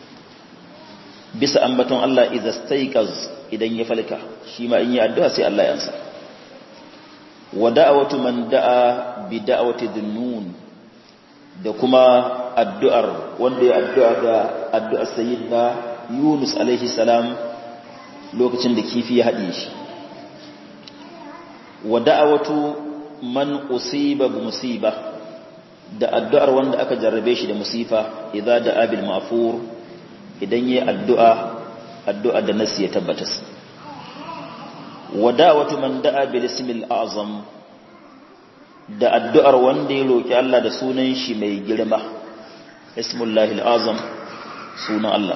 bisa ambaton Allah idza staiqaz idan ya falka shi ma in yi addu'a sai Allah ya ansa wa da'awatu man da'a bi da'awati dhunnun da kuma addu'ar wanda ya addu'a da addu'ar sayyidina Yunus alaihi salam lokacin da kifi ya haɗe shi wa da'awatu man usiba bi musiba da addu'ar wanda aka jarrabe shi da musifa idza da'a bil ma'fur idan yayi addu'a addu'a da nasi ya tabbata wa da'awatu man da'a bil ismil a'zam da addu'ar wanda ya roki Allah da sunan shi mai girma ismullahi al-azam sunan Allah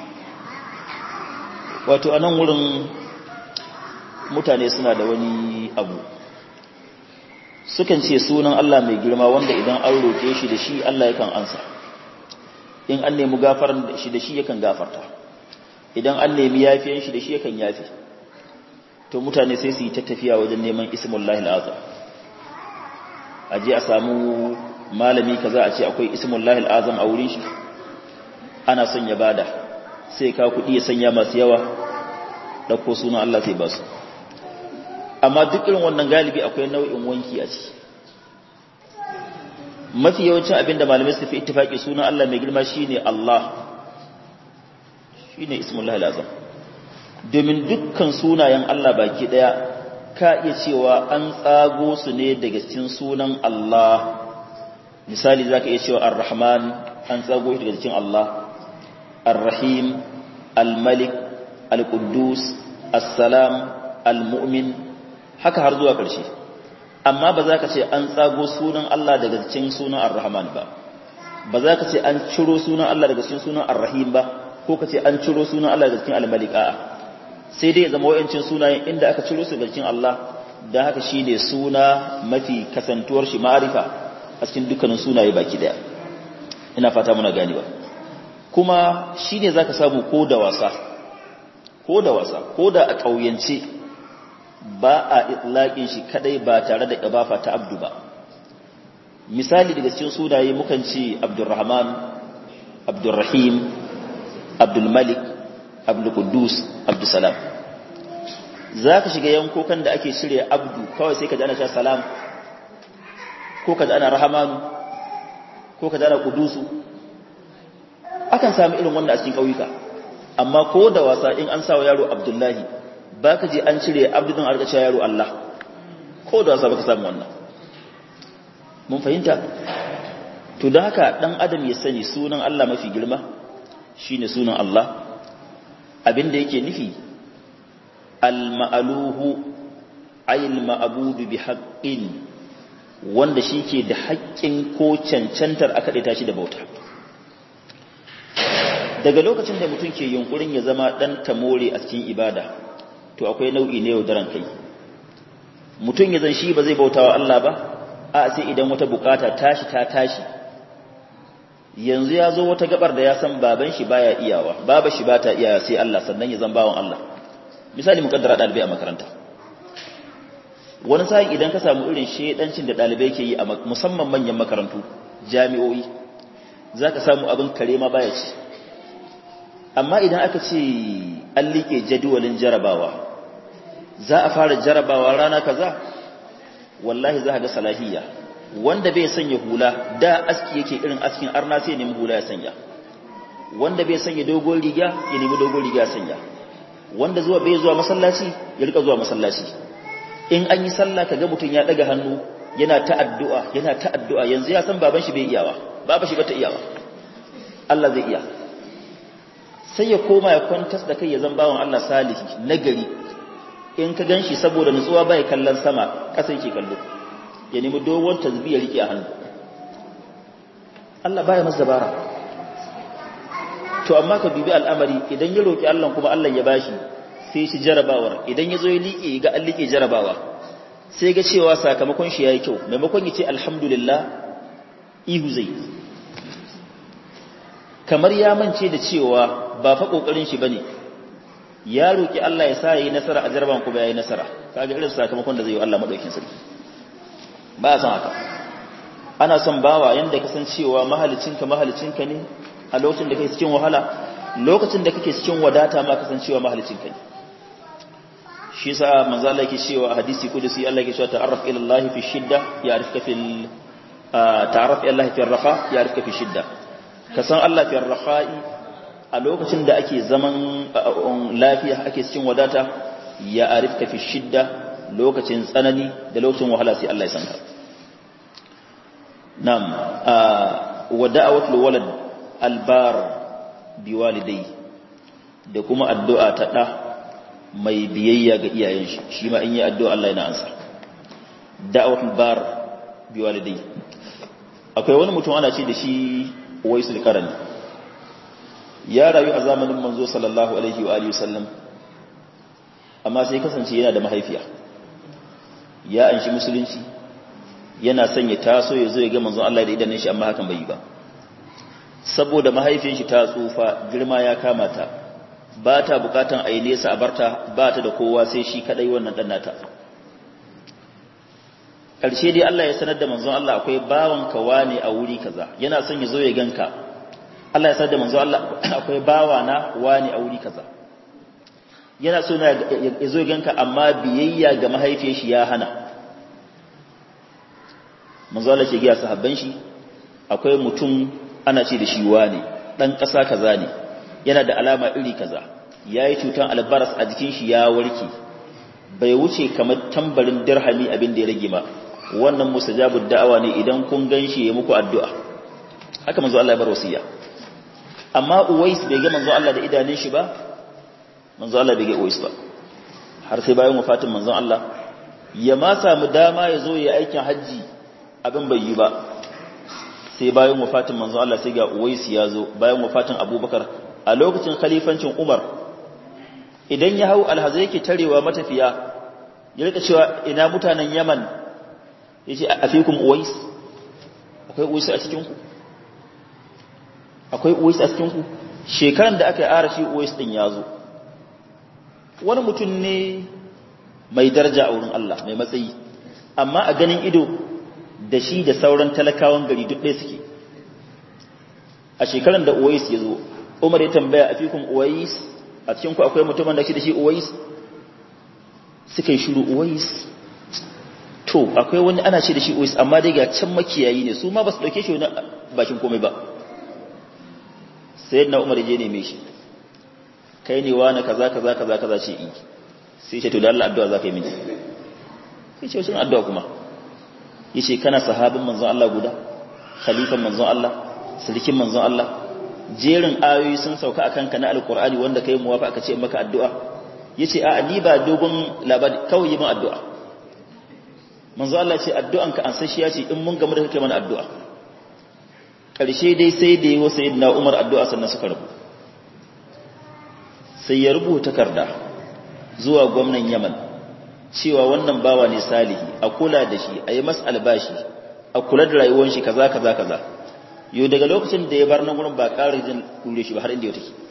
wato anan wurin mutane suna da wani abu sukan ce sunan Allah mai girma wanda idan an roƙe shi da shi Allah yakan ansa in an nemi gafaran shi da shi yakan gafarta idan an nemi yafiyan shi da shi yakan yafi to mutane sai su yi ta tafiya wajen neman ismullahi al'azam a je a samu malami kaza a ce akwai ismullahi al'azam a wurin shi ana son ya bada sai ka kuɗi ya sanya masu yawa ɗauko sunan Allah sai ba su amma duk irin wannan galibi akwai nau'in wanki a ciki mafi yawancin abin da malamai su fi ittifaki sunan Allah mai girma shine Allah shine ismullahi alazam domin dukkan sunayen Allah baki daya ka iya cewa an tsago su ne daga cikin sunan Allah misali zaka iya cewa ar-rahman an tsago shi daga cikin Allah ar-rahim al-malik al-quddus as-salam al-mu'min haka har zuwa ƙarshe amma ba za ka ce an tsago sunan Allah daga cikin sunan ar-rahman ba ba za ka ce an ciro sunan Allah daga cikin sunan ar-rahim ba ko ka ce an ciro sunan Allah daga cikin al-malik a'a sai dai zama wayancin sunayen inda aka ciro su daga cikin Allah da haka shine suna mafi kasantuwar shi ma'arifa a cikin dukkanin sunaye baki daya ina fata muna ganewa kuma shine zaka samu ko da wasa ko da wasa ko da a ƙauyance ba a itlaƙin shi kadai ba tare da ƙabafa ta abdu ba misali daga cikin sunaye mukan ce abdurrahman abdurrahim abdulmalik abdulkudus abdusalam za ka shiga yankokan da ake shirya abdu kawai sai ka ji ana sha salam ko ka ji ana rahamanu ko ka ji ana kudusu akan sami irin wanda a cikin ƙauyuka amma ko da wasa in an sa wa yaro abdullahi ba ka je an cire abdudin arkace yaro Allah ko da wasa baka samu wannan mun fahimta to da haka dan adam ya sani sunan Allah mafi girma shine sunan Allah abinda yake nufi al-ma'aluhu ayil ma'abudu bi haqqin wanda shike da haƙƙin ko cancantar aka daita shi da bauta daga lokacin da mutum ke yunkurin ya zama dan tamore a cikin ibada to akwai nau'i ne yaudaran kai mutum ya zan shi ba zai bautawa Allah ba a sai idan wata bukata tashi ta tashi yanzu ya zo wata gabar da ya san baban shi baya iyawa baba shi bata iyawa sai Allah sannan ya zan bawan Allah misali mukaddara dalibai a makaranta wani sa'in idan ka samu irin shedancin da dalibai ke yi a musamman manyan makarantu jami'o'i zaka samu abin kare ma baya ci amma idan aka ce an liƙe jadawalin jarabawa za a fara jarabawa rana kaza wallahi za ga salahiyya wanda bai sanya hula da aski yake irin askin arna sai nemi hula ya sanya wanda bai sanya dogon riga ya nemi dogon riga ya sanya wanda zuwa bai zuwa masallaci ya rika zuwa masallaci in an yi sallah kaga mutum ya daga hannu yana ta addu'a yana ta addu'a yanzu ya san baban shi bai iyawa baba shi bata iyawa Allah zai iya sai ya koma ya kwantas da kai ya zan bawan Allah salihi nagari in ka ganshi saboda nutsuwa bai kallon sama ƙasa yake kallo ya nemi dogon tasbih ya rike a hannu Allah baya masa dabara to amma ka dubi al'amari idan ya roki Allah kuma Allah ya bashi sai shi jarabawar idan ya zo ya liƙe ga an liƙe jarabawa sai ga cewa sakamakon shi yayi kyau maimakon ya ce alhamdulillah ihu zai kamar ya mance da cewa ba fa kokarin shi bane ya roki Allah ya sa yayi nasara a jarabawan kuma yayi nasara kaga irin sakamakon da zai yi Allah madaukin sarki ba san haka ana son bawa yanda ka san cewa mahalicinka mahalicinka ne a lokacin da kake cikin wahala lokacin da kake cikin wadata ma ka san cewa mahalicinka ne shi yasa manzo Allah yake cewa a hadisi kudusi Allah yake cewa ta'arraf ila Allah fi shidda ya'rifka fil ta'arraf ila Allah fi rafa ya'rifka fi shidda ka san Allah fi rafa'i a lokacin da ake zaman lafiya ake cikin wadata ya'rifka fi shidda lokacin tsanani da lokacin wahala sai Allah ya san ka nam wa da'awatul walad albar biwalidai da kuma addu'a ta da mai biyayya ga iyayen shi shi ma in yi addu'a Allah yana ansa da'awatul bar biwalidai akwai wani mutum ana ce da shi waisul qarani ya rayu a zamanin manzo sallallahu alaihi wa alihi wasallam amma sai kasance yana da mahaifiya ya anshi musulunci yana son ya taso ya zo ya ga manzon Allah da idanun shi amma hakan bai yi ba saboda mahaifiyar shi ta tsufa girma ya kama ta ba ta bukatan a yi nesa a barta ba ta da kowa sai shi kadai wannan dan nata ƙarshe dai Allah ya sanar da manzon Allah akwai bawan kawa ne a wuri kaza yana son ya zo ya ganka Allah ya sanar da manzon Allah akwai bawa na wani a wuri kaza yana so ya zo ya ganka amma biyayya ga mahaifiyar shi ya hana manzon Allah ke ga sahabban shi akwai mutum ana ce da shi wane dan ƙasa kaza ne yana da alama iri kaza yayi cutan albaras a jikin shi ya warke bai wuce kamar tambarin dirhami abin da ya rage ma wannan mustajabud da'awa ne idan kun ganshi ya muku addu'a haka manzo Allah ya bar wasiya amma Uwais bai ga manzo Allah da idanun shi ba manzo Allah bai ga Uwais ba har sai bayan wafatin manzo Allah ya ma samu dama ya zo ya aikin haji abin bai yi ba sai bayan wafatin manzo Allah sai ga Uwais ya zo bayan wafatin Abubakar a lokacin khalifancin Umar idan ya hau alhazai yake tarewa matafiya ya rika cewa ina mutanen Yaman yace a fikum Uwais akwai Uwais a cikin ku akwai Uwais a cikin ku shekaran da aka yi arashi Uwais din ya zo wani mutum ne mai daraja a wurin Allah mai matsayi amma a ganin ido da shi da sauran talakawan gari duk ɗaya suke a shekaran da Uwais ya zo Umar ya tambaya a fikun Uwais a cikin ku akwai mutumin da shi da shi Uwais suka yi shiru Uwais to akwai wani ana ce da shi Uwais amma dai ga can makiyayi ne su ma ba su dauke shi wani bakin komai ba sai na Umar je neme shi kai ne wani kaza kaza kaza kaza ce in sai ce to da Allah addu'a za ka yi mini sai ce wacin addu'a kuma yace kana sahabin manzon Allah guda khalifan manzon Allah salikin manzon Allah jerin ayoyi sun sauka akan ka na alqur'ani wanda kai muwafa aka ce maka addu'a yace a ni ba dogon labari kawai yi min addu'a manzo Allah ce addu'anka an sashiya ce in mun gamu da kake mana addu'a karshe dai sai da yawo sayyidina Umar addu'a sannan suka rabu sai ya rubuta takarda zuwa gwamnan Yaman cewa wannan bawa ne salihi a kula da shi a yi masa albashi a kula da rayuwar shi kaza kaza kaza yau daga lokacin da ya bar nan gurin ba ƙara jin dure shi ba har inda ya take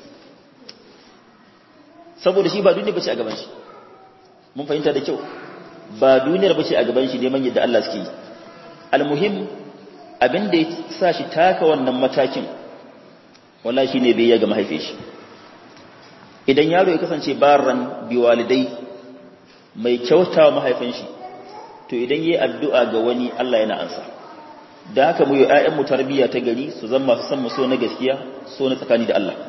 saboda shi ba duniya bace a gaban shi mun fahimta da kyau ba duniyar bace a gaban shi neman yadda Allah suke yi almuhim abin da ya sa shi taka wannan matakin wallahi shine bai ya ga mahaifin shi idan yaro ya kasance baran biwalidai mai kyautawa mahaifin shi to idan yi addu'a ga wani Allah yana ansa da haka mu yi ‘ya'yanmu tarbiyya ta gari su zan masu san so na gaskiya so na tsakani da Allah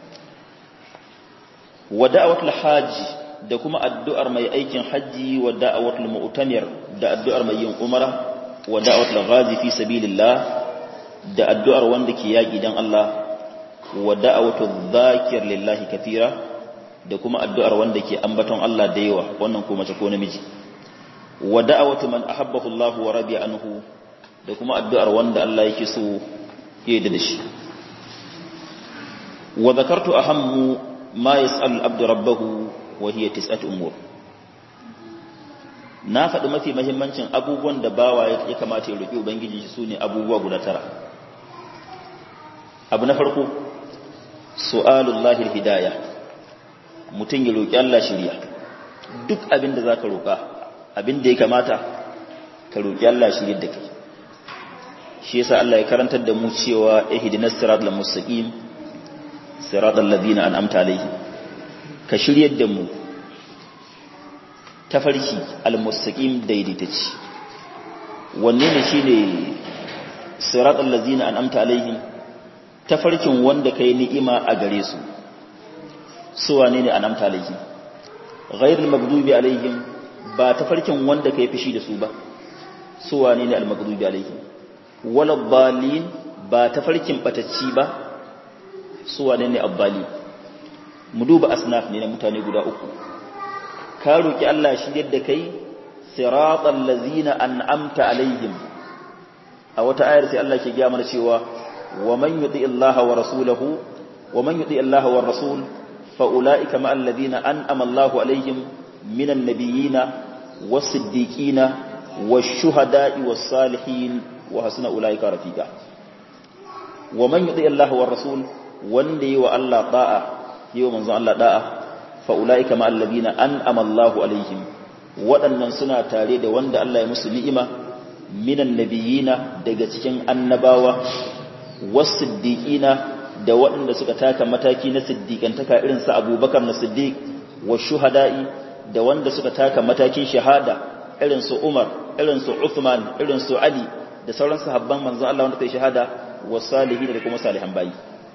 wa da'awatul hajji da kuma addu'ar mai aikin hajji wa da'awatul mu'tamir da addu'ar mai yin umara wa da'awatul ghazi fi sabilillah da addu'ar wanda ke yaƙi dan Allah wa da'awatul dhakir lillahi kathira da kuma addu'ar wanda ke ambaton Allah da yawa wannan ko mace ko namiji wa da'awatu man ahabbahu Allah wa radiya anhu da kuma addu'ar wanda Allah yake so ya da shi wa zakartu ahammu ma yas'alu al-abdu rabbahu wa hiya tis'atu umur na faɗi mafi mahimmancin abubuwan da bawa ya kamata ya roƙi ubangiji shi sune abubuwa guda tara abu na farko su'alullahi al-hidayah mutum ya roƙi Allah shirya duk abin da za ka roƙa abin da ya kamata ka roƙi Allah shirya da kai shi yasa Allah ya karantar da mu cewa ihdinas siratal mustaqim siratal ladina an'amta alaihim ka shiryar da mu tafarki al-mustaqim daidaitacci wanne ne shine siratal ladina an'amta alaihim tafarkin wanda kai ni'ima a gare su su wane ne anamta alaihim ghairul maghdubi alaihim ba tafarkin wanda kai fishi da su ba su wane ne al-maghdubi alaihim wala dhalin ba tafarkin batacci ba su wane ne abbali mu duba asnaf ne na mutane guda uku ka roki Allah shi yadda kai siratal ladzina an'amta alaihim a wata ayar sai Allah ke gaya mana cewa wa man yuti Allah wa rasulahu wa man yuti Allah wa rasul فأولئك مع الذين أنأم الله عليهم من النبيين والصديقين والشهداء والصالحين وحسن أولئك رفيقا ومن يطيع الله والرسول وندي والله طاعة يوم من الله طاعة فأولئك مع الذين أنأم الله عليهم waɗannan suna tare da wanda Allah ya musu ni'ima minan nabiyina daga cikin annabawa was-siddiqina da waɗanda suka taka mataki na siddiƙantaka irin su abubakar na siddiq wa shuhada'i da wanda suka taka matakin shahada irin su umar irin su uthman irin su ali da sauran sahabban manzon Allah wanda kai shahada wa salihin da kuma salihan bayi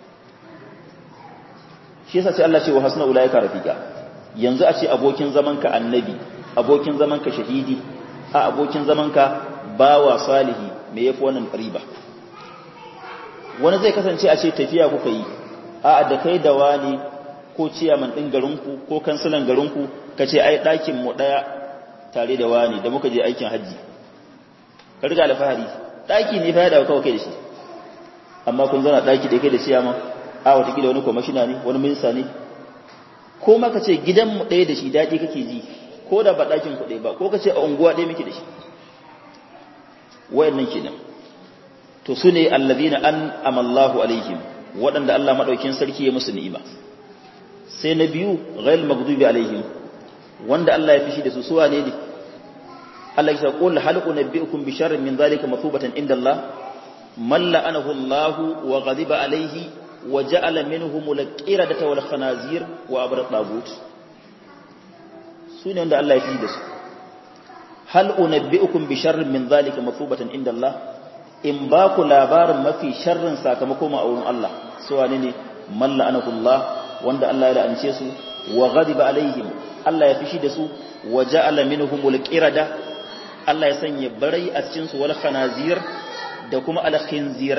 shi yasa sai Allah ce wa hasna ulaika rafiqa yanzu a ce abokin zaman ka annabi abokin zaman ka shahidi a abokin zaman ka bawa salihi me yafi wannan riba wani zai kasance a ce tafiya kuka yi a da kai da wani ko ciyaman ɗin garinku ko kansilan garinku ka ce ai ɗakin mu ɗaya tare da wani da muka je aikin hajji ka riga alfahari ɗaki ne fa ya dawo kawai kai da shi amma kun zauna ɗaki da kai da ciyaman a watakila wani kwamashina ne wani minista ne ko ma ka ce gidan mu ɗaya da shi daɗi kake ji ko da ba ɗakin ku ɗaya ba ko ka ce a unguwa ɗaya muke da shi wayannan kenan to su ne allazina an amallahu alaihim waɗanda Allah maɗaukin sarki ya musu ni'ima sai na biyu ghail maghdubi alaihim wanda Allah ya fishi da su suwa ne ne Allah ya qul hal unabbiukum bi sharrin min zalika mathubatan inda Allah man la'anahu Allah wa ghadiba alaihi wa ja'ala minhum al-qiradata wal khanazir wa abra tagut su ne wanda Allah ya fishi da su hal unabbiukum bi sharrin min zalika mathubatan inda Allah in ba ku labarin mafi sharrin sakamako ma a wurin Allah su wane ne man la'anahu Allah wanda Allah ya la'ance su wa ghadiba alaihim Allah ya fishi da su wa ja'ala minhumul qirada Allah ya sanya barai a cikin su wal khanazir da kuma al khinzirai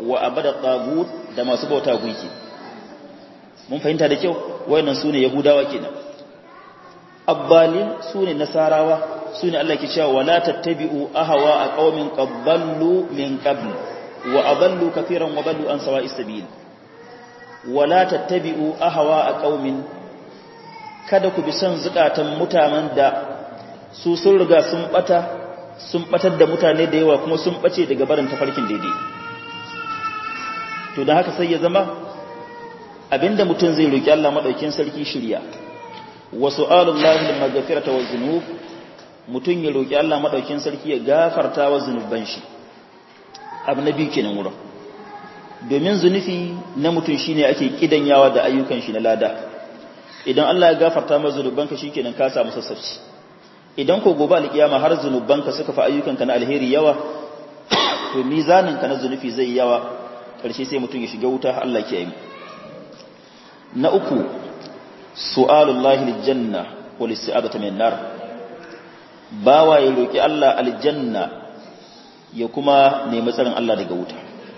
wa abada tagut da masu bauta gunki mun fahimta da kyau wayannan sune yahudawa kenan abbalin sune nasarawa sune Allah ke cewa wala tattabi'u ahwa a qaumin qabballu min qabl wa adallu kafiran wa ballu an sawa'is sabil wala tattabi'u ahwa a qaumin kada ku bi son zukatan mutanen da su sun riga sun bata sun batar da mutane da yawa kuma sun bace daga barin tafarkin daidai to da haka sai ya zama abinda mutum zai roki Allah madaukin sarki shirya wa su'alullahi al-maghfirata wa dhunub mutum ya roki Allah madaukin sarki ya gafarta wa zunuban shi abu na biyu kenan wurin domin zunufi na mutum shine ake kidanyawa da ayyukan shi na lada idan Allah ya gafarta maka zunubanka shikenan ka samu sassauci idan ko gobe alkiyama har zunubanka suka fa ayyukanka na alheri yawa to mizaninka na zunufi zai yawa karshe sai mutum ya shiga wuta Allah ke yi na uku su'alullahi aljanna wal isti'adatu min nar bawa ya roki Allah aljanna ya kuma nemi tsarin Allah daga wuta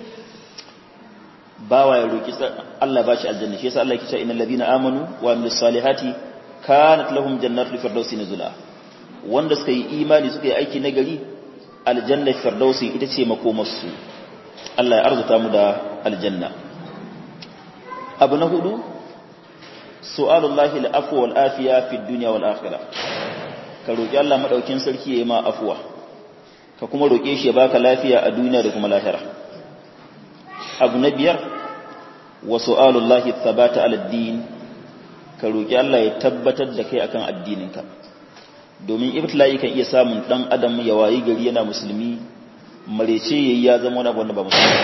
bawa ya roki Allah ba shi aljanna shi yasa Allah yake cewa innal ladina amanu wa amilus salihati kanat lahum jannatul firdausi nuzula wanda suka yi imani suka yi aiki nagari aljanna firdausi ita ce makomarsu Allah ya arzuta mu da aljanna abu na hudu su'alullahi al'afwa wal afiya fi dunya wal akhirah ka roki Allah madaukin sarki yayi ma afwa ka kuma roke shi ya baka lafiya a duniya da kuma lahira abu na biyar wa su'alullahi thabata ala din ka roki Allah ya tabbatar da kai akan addininka domin ibtila'i kan iya samun dan adam ya wayi gari yana musulmi marece yayi ya zama wani abu wanda ba musulmi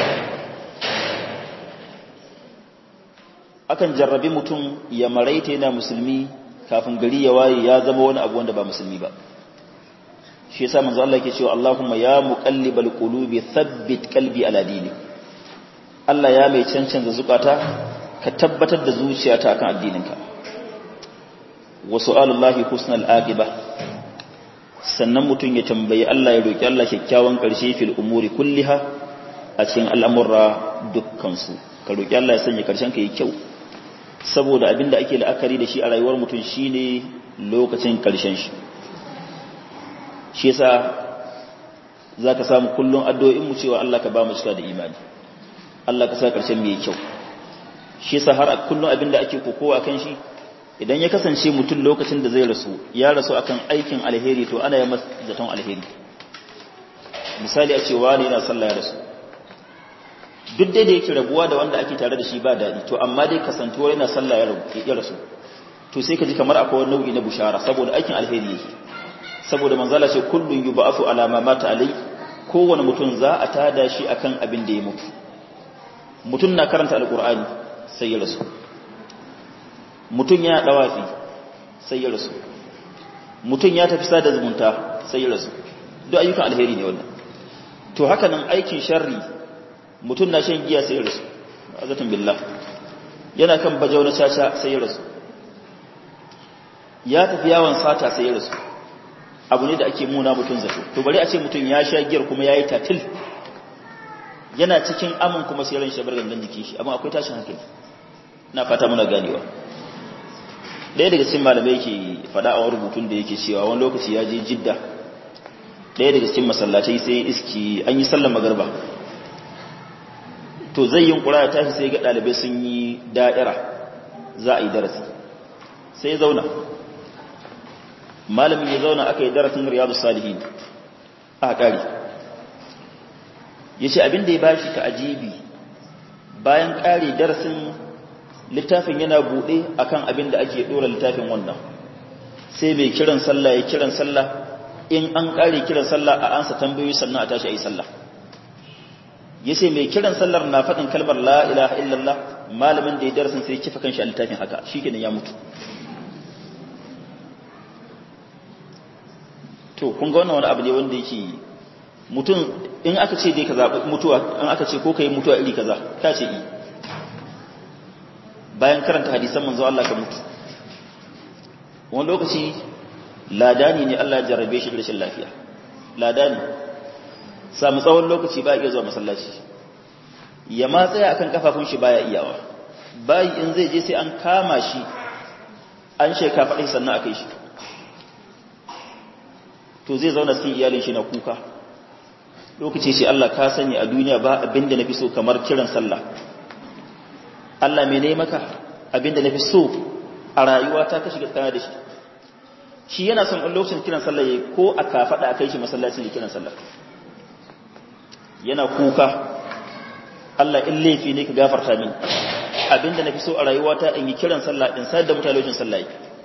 akan jarrabi mutum ya maraita yana musulmi kafin gari ya waye ya zama wani abu wanda ba musulmi ba shi yasa manzo Allah yake cewa Allahumma ya muqallibal qulubi thabbit qalbi ala dinik Allah ya mai cancanza zukata ka tabbatar da zuciyata akan addininka wa su'alullahi husnal aqiba sannan mutum ya tambayi Allah ya roki Allah kyakkyawan karshe fil umuri kulliha a cikin al'amura dukkan su ka roki Allah ya sanya karshen ka yi kyau saboda abinda ake la'akari da shi a rayuwar mutum shine lokacin karshen shi shi yasa zaka samu kullun addu'o'in mu cewa Allah ka ba mu cika da imani Allah ka sa karshen mu yi kyau shi yasa har kullun abinda ake kokowa kan shi idan ya kasance mutum lokacin da zai rasu ya rasu akan aikin alheri to ana yi masa zaton alheri misali a ce wani yana sallah ya rasu duk dai da yake rabuwa da wanda ake tare da shi ba daɗi to amma dai kasantuwar yana sallah ya rasu to sai ka ji kamar akwai wani nau'i na bushara saboda aikin alheri yake saboda manzala ce kullun yub'athu ala ma mata alai kowane mutum za a tada shi akan abin da ya mutu mutum na karanta alqur'ani sai ya rasu mutum ya dawafi sai ya rasu mutum ya tafi sada zumunta sai ya rasu duk ayyukan alheri ne wannan to haka nan aikin sharri mutum na shan giya sai ya rasu azatun billah yana kan bajau na caca sai ya rasu ya tafi yawon sata sai ya rasu abu ne da ake muna mutum zato to bari a ce mutum ya sha giyar kuma ya yi tatil yana cikin amin kuma sai ran shabar gangan jikin shi amma akwai tashin hankali na fata muna ganewa ɗaya daga cikin malamai yake faɗa a rubutun da yake cewa wani lokaci ya je jidda ɗaya daga cikin masallatai sai iski an yi sallar magarba to zai yin ƙura ya tashi sai ga ɗalibai sun yi da'ira za a yi darasi sai zauna malamin ya zauna aka yi darasin riyadu salihin a ƙari ya ce abin da ya bashi ta ajibi bayan ƙari darasin littafin yana buɗe akan abin da ake ɗora littafin wannan sai mai kiran sallah ya kiran sallah in an ƙare kiran sallah a ansa tambayoyi sannan a tashi a yi sallah ya ce mai kiran sallar na faɗin kalmar la ilaha illallah malamin da ya darasin sai kifa kanshi a littafin haka shi kenan ya mutu to kun ga wannan wani abu ne wanda yake mutum in aka ce dai ka zaɓi mutuwa in aka ce ko ka yi mutuwa iri kaza ka ce i bayan karanta hadisan manzo Allah ka mutu wani lokaci ladani ne Allah ya jarrabe shi da rashin lafiya ladani samu tsawon lokaci ba iya zuwa masallaci ya ma tsaya akan kafafun shi baya iyawa bayi in zai je sai an kama shi an sheka faɗi sannan aka yi shi to zai zauna cikin iyalin shi na kuka lokaci shi Allah ka sani a duniya ba abinda nafi so kamar kiran sallah Allah me ne maka abinda nafi so a rayuwa ta ka shiga tsaya da shi shi yana son in lokacin kiran sallah yayi ko a kafada a kai shi masallacin da kiran sallah yana kuka Allah in laifi ne ka gafarta min abinda nafi so a rayuwa ta in yi kiran sallah in sayar da mutane lokacin sallah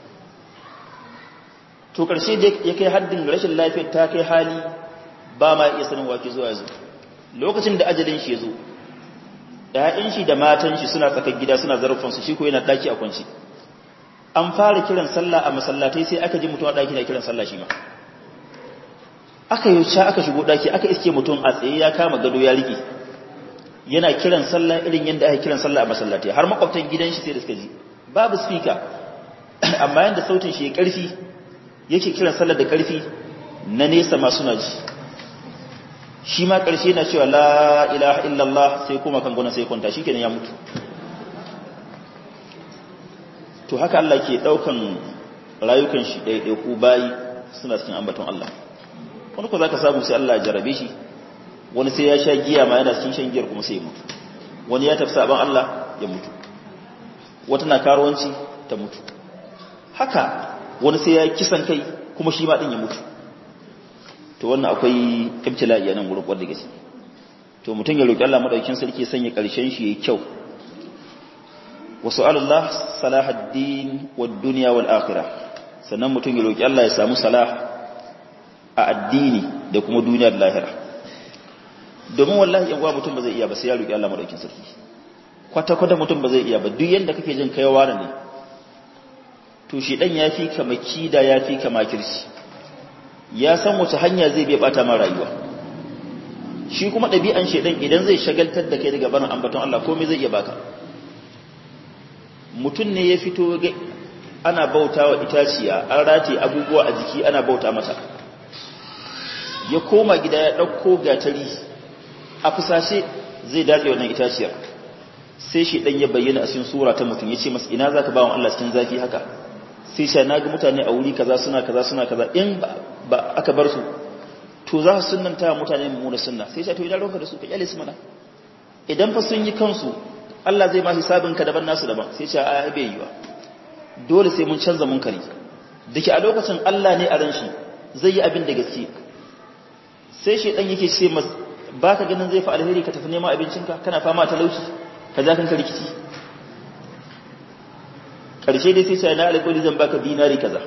to karshe da ya kai haddin rashin lafiyar ta kai hali ba ma iya sanin wake zuwa yanzu lokacin da ajalin shi ya zo ‘ya'yan shi da matan shi suna tsakar gida suna zarfansu shi ko yana ɗaki a kwanci an fara kiran sallah a masallatai sai aka ji mutum a ɗaki na kiran sallah shi ma aka yi ca aka shigo ɗaki aka iske mutum a tsaye ya kama gado ya riƙe yana kiran sallah irin yadda aka kiran sallah a masallatai har makwabtan gidan shi sai da suka ji babu speaker amma yadda sautin shi ya ƙarfi yake kiran sallah da ƙarfi na nesa ma suna ji shi ma ƙarshe na cewa la ilaha illallah sai kuma kan gona sai kwanta shi kenan ya mutu to haka Allah ke ɗaukan rayukan shi ɗaiɗaiku bayi suna cikin ambaton Allah wani ko za ka samu sai Allah jarabe shi wani sai ya sha giya ma yana cikin shan giyar kuma sai ya mutu wani ya tafi saban Allah ya mutu wata na karuwanci ta mutu haka wani sai ya kisan kai kuma shi ma ɗin ya mutu to wannan akwai ibtila'i nan gurin wadda gaske to mutum ya roki Allah madaukakin sarki sanya karshen shi yayi kyau wa su'alullah salahaddin wad dunya wal akhirah sannan mutum ya roki Allah ya samu salah a addini da kuma duniya da lahira domin wallahi yan uwa mutum ba zai iya ba sai ya roki Allah madaukakin sarki kwata kwata mutum ba zai iya ba duk yanda kake jin kaiwa ne to shi dan yafi ka makida yafi ka makirci ya san wace hanya zai bai bata ma rayuwa shi kuma ɗabi'an shedan idan zai shagaltar da kai daga barin ambaton Allah komai zai iya baka mutum ne ya fito ana bauta wa itaciya an rate abubuwa a jiki ana bauta mata ya koma gida ya ɗauko gatari a fusashe zai datse wannan itaciyar sai shi ɗan ya bayyana a cikin sura ta mutum ya ce masa ina za ka ba wa Allah cikin zafi haka sai sha na ga mutane a wuri kaza suna kaza suna kaza in ba aka bar su to za su sunnanta mutane mummuna sunna sai sha to idan roka da su ka kyale su mana idan fa sun yi kansu Allah zai ma hisabin ka daban nasu daban sai sha ai bai yi ba dole sai mun canza munkari dake a lokacin Allah ne a ran shi zai yi abin da gaske sai shi dan yake ce mas baka ganin zai fa alheri ka tafi neman abincinka kana fama talauci ka ja kanka rikici karshe dai sai sai na alƙawari zan baka dinari kaza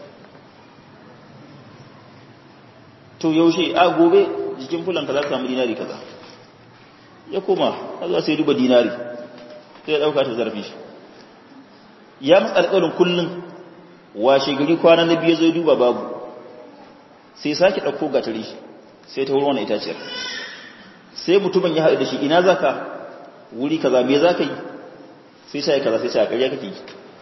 to yaushe a gobe jikin fulanka za ka samu dinari kaza ya koma a za sai duba dinari sai ya ɗauka ta zarafin shi ya matsa alƙawarin kullum washe gari kwana na biyu zai duba babu sai sake ɗauko gatari shi sai ta wurin wani itaciyar sai mutumin ya haɗu da shi ina za ka wuri kaza me za ka yi sai sai kaza sai sai a ƙarya kake yi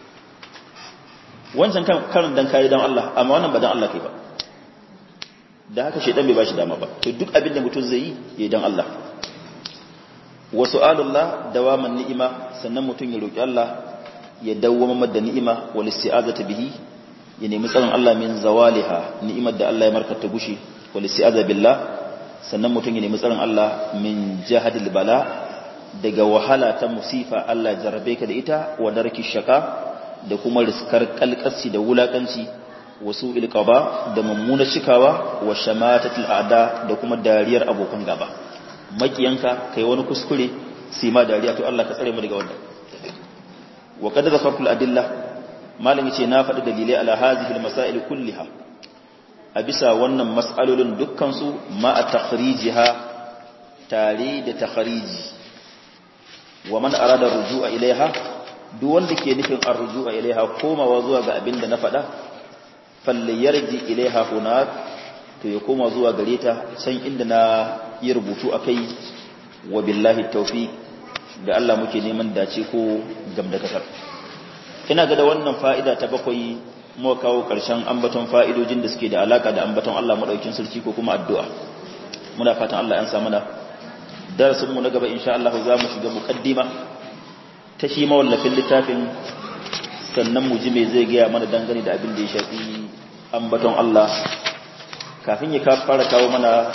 wancan karin dan kayi dan Allah amma wannan ba dan Allah kai ba da haka shedan bai bashi dama ba to duk abin da mutum zai yi yayi dan Allah wa su'alullah dawaman ni'ima sannan mutum ya roki Allah ya dawwama da ni'ima wal isti'azata bihi ya nemi tsaron Allah min zawaliha ni'imar da Allah ya markata gushi wal isti'aza billah sannan mutum ya nemi tsaron Allah min jahadil bala daga wahala ta musifa Allah jarrabe ka da ita wa darki shaka da kuma riskar kalkasi da wulakanci wasu ilqaba da mummuna cikawa wa shamatatul a'da da kuma dariyar abokan gaba makiyanka kai wani kuskure sai ma dariya to Allah ka tsare mu daga wannan wa qad zakartul adilla malam yace na faɗi dalilai ala hadhihi almasail kulliha a bisa wannan mas'alolin dukkan su ma a takhrijiha tare da takhriji wa man arada rujua ilaiha duk wanda ke nufin arrujua ilaiha komawa zuwa ga abin da na faɗa falle yarji ilaiha hunak to ya koma zuwa gare ta can inda na yi rubutu akai wa billahi tawfiq da Allah muke neman dace ko gamdakatar ina ga da wannan fa'ida ta bakwai muka kawo ƙarshen ambaton fa'idojin da suke da alaka da ambaton Allah madaukin sarki ko kuma addu'a muna fatan Allah ya sa mana darasinmu na gaba insha Allah za mu shiga muqaddima ta shi mawallafin littafin sannan mu ji me zai gaya mana dangane da abin da ya shafi ambaton Allah kafin ya fara kawo mana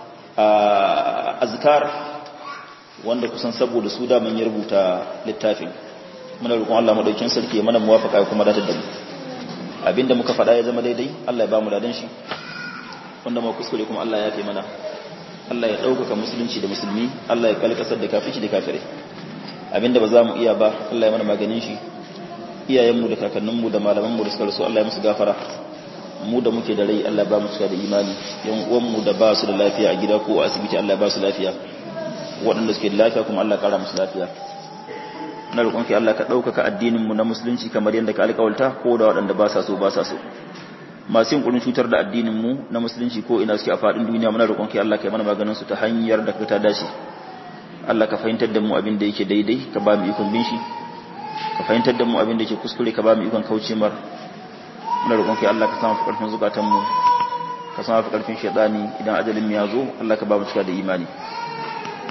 azkar wanda kusan saboda su da mun rubuta littafin muna roƙon Allah madaukin sarki ya mana muwafaqa kuma datar da mu abinda muka faɗa ya zama daidai Allah ya ba mu ladan shi wanda mu kuskure kuma Allah ya yafe mana Allah ya ɗaukaka musulunci da musulmi Allah ya kalkasar da kafici da kafirai abinda ba za mu iya ba Allah ya mana maganin shi iyayenmu da kakanninmu da malamanmu da suka rasu Allah ya musu gafara mu da muke da rai Allah ba mu cika da imani yan uwanmu da ba su da lafiya a gida ko a asibiti Allah ba su lafiya waɗanda suke da lafiya kuma Allah ƙara musu lafiya na roƙon ki Allah ka ɗaukaka addinin mu na musulunci kamar yadda ka alƙawalta ko da waɗanda ba sa so ba sa so masu yin cutar da addinin mu na musulunci ko ina suke a faɗin duniya muna roƙon ki Allah ka yi mana maganin su ta hanyar da ka ta dace Allah ka fahimtar da mu abin da yake daidai ka ba mu ikon bin shi ka fahimtar da mu abin da yake kuskure ka ba mu ikon kauce mar muna roƙon ki Allah ka samu fi ƙarfin zukatan mu ka samu fi ƙarfin shaitani idan ajalin mu ya zo Allah ka ba mu cika da imani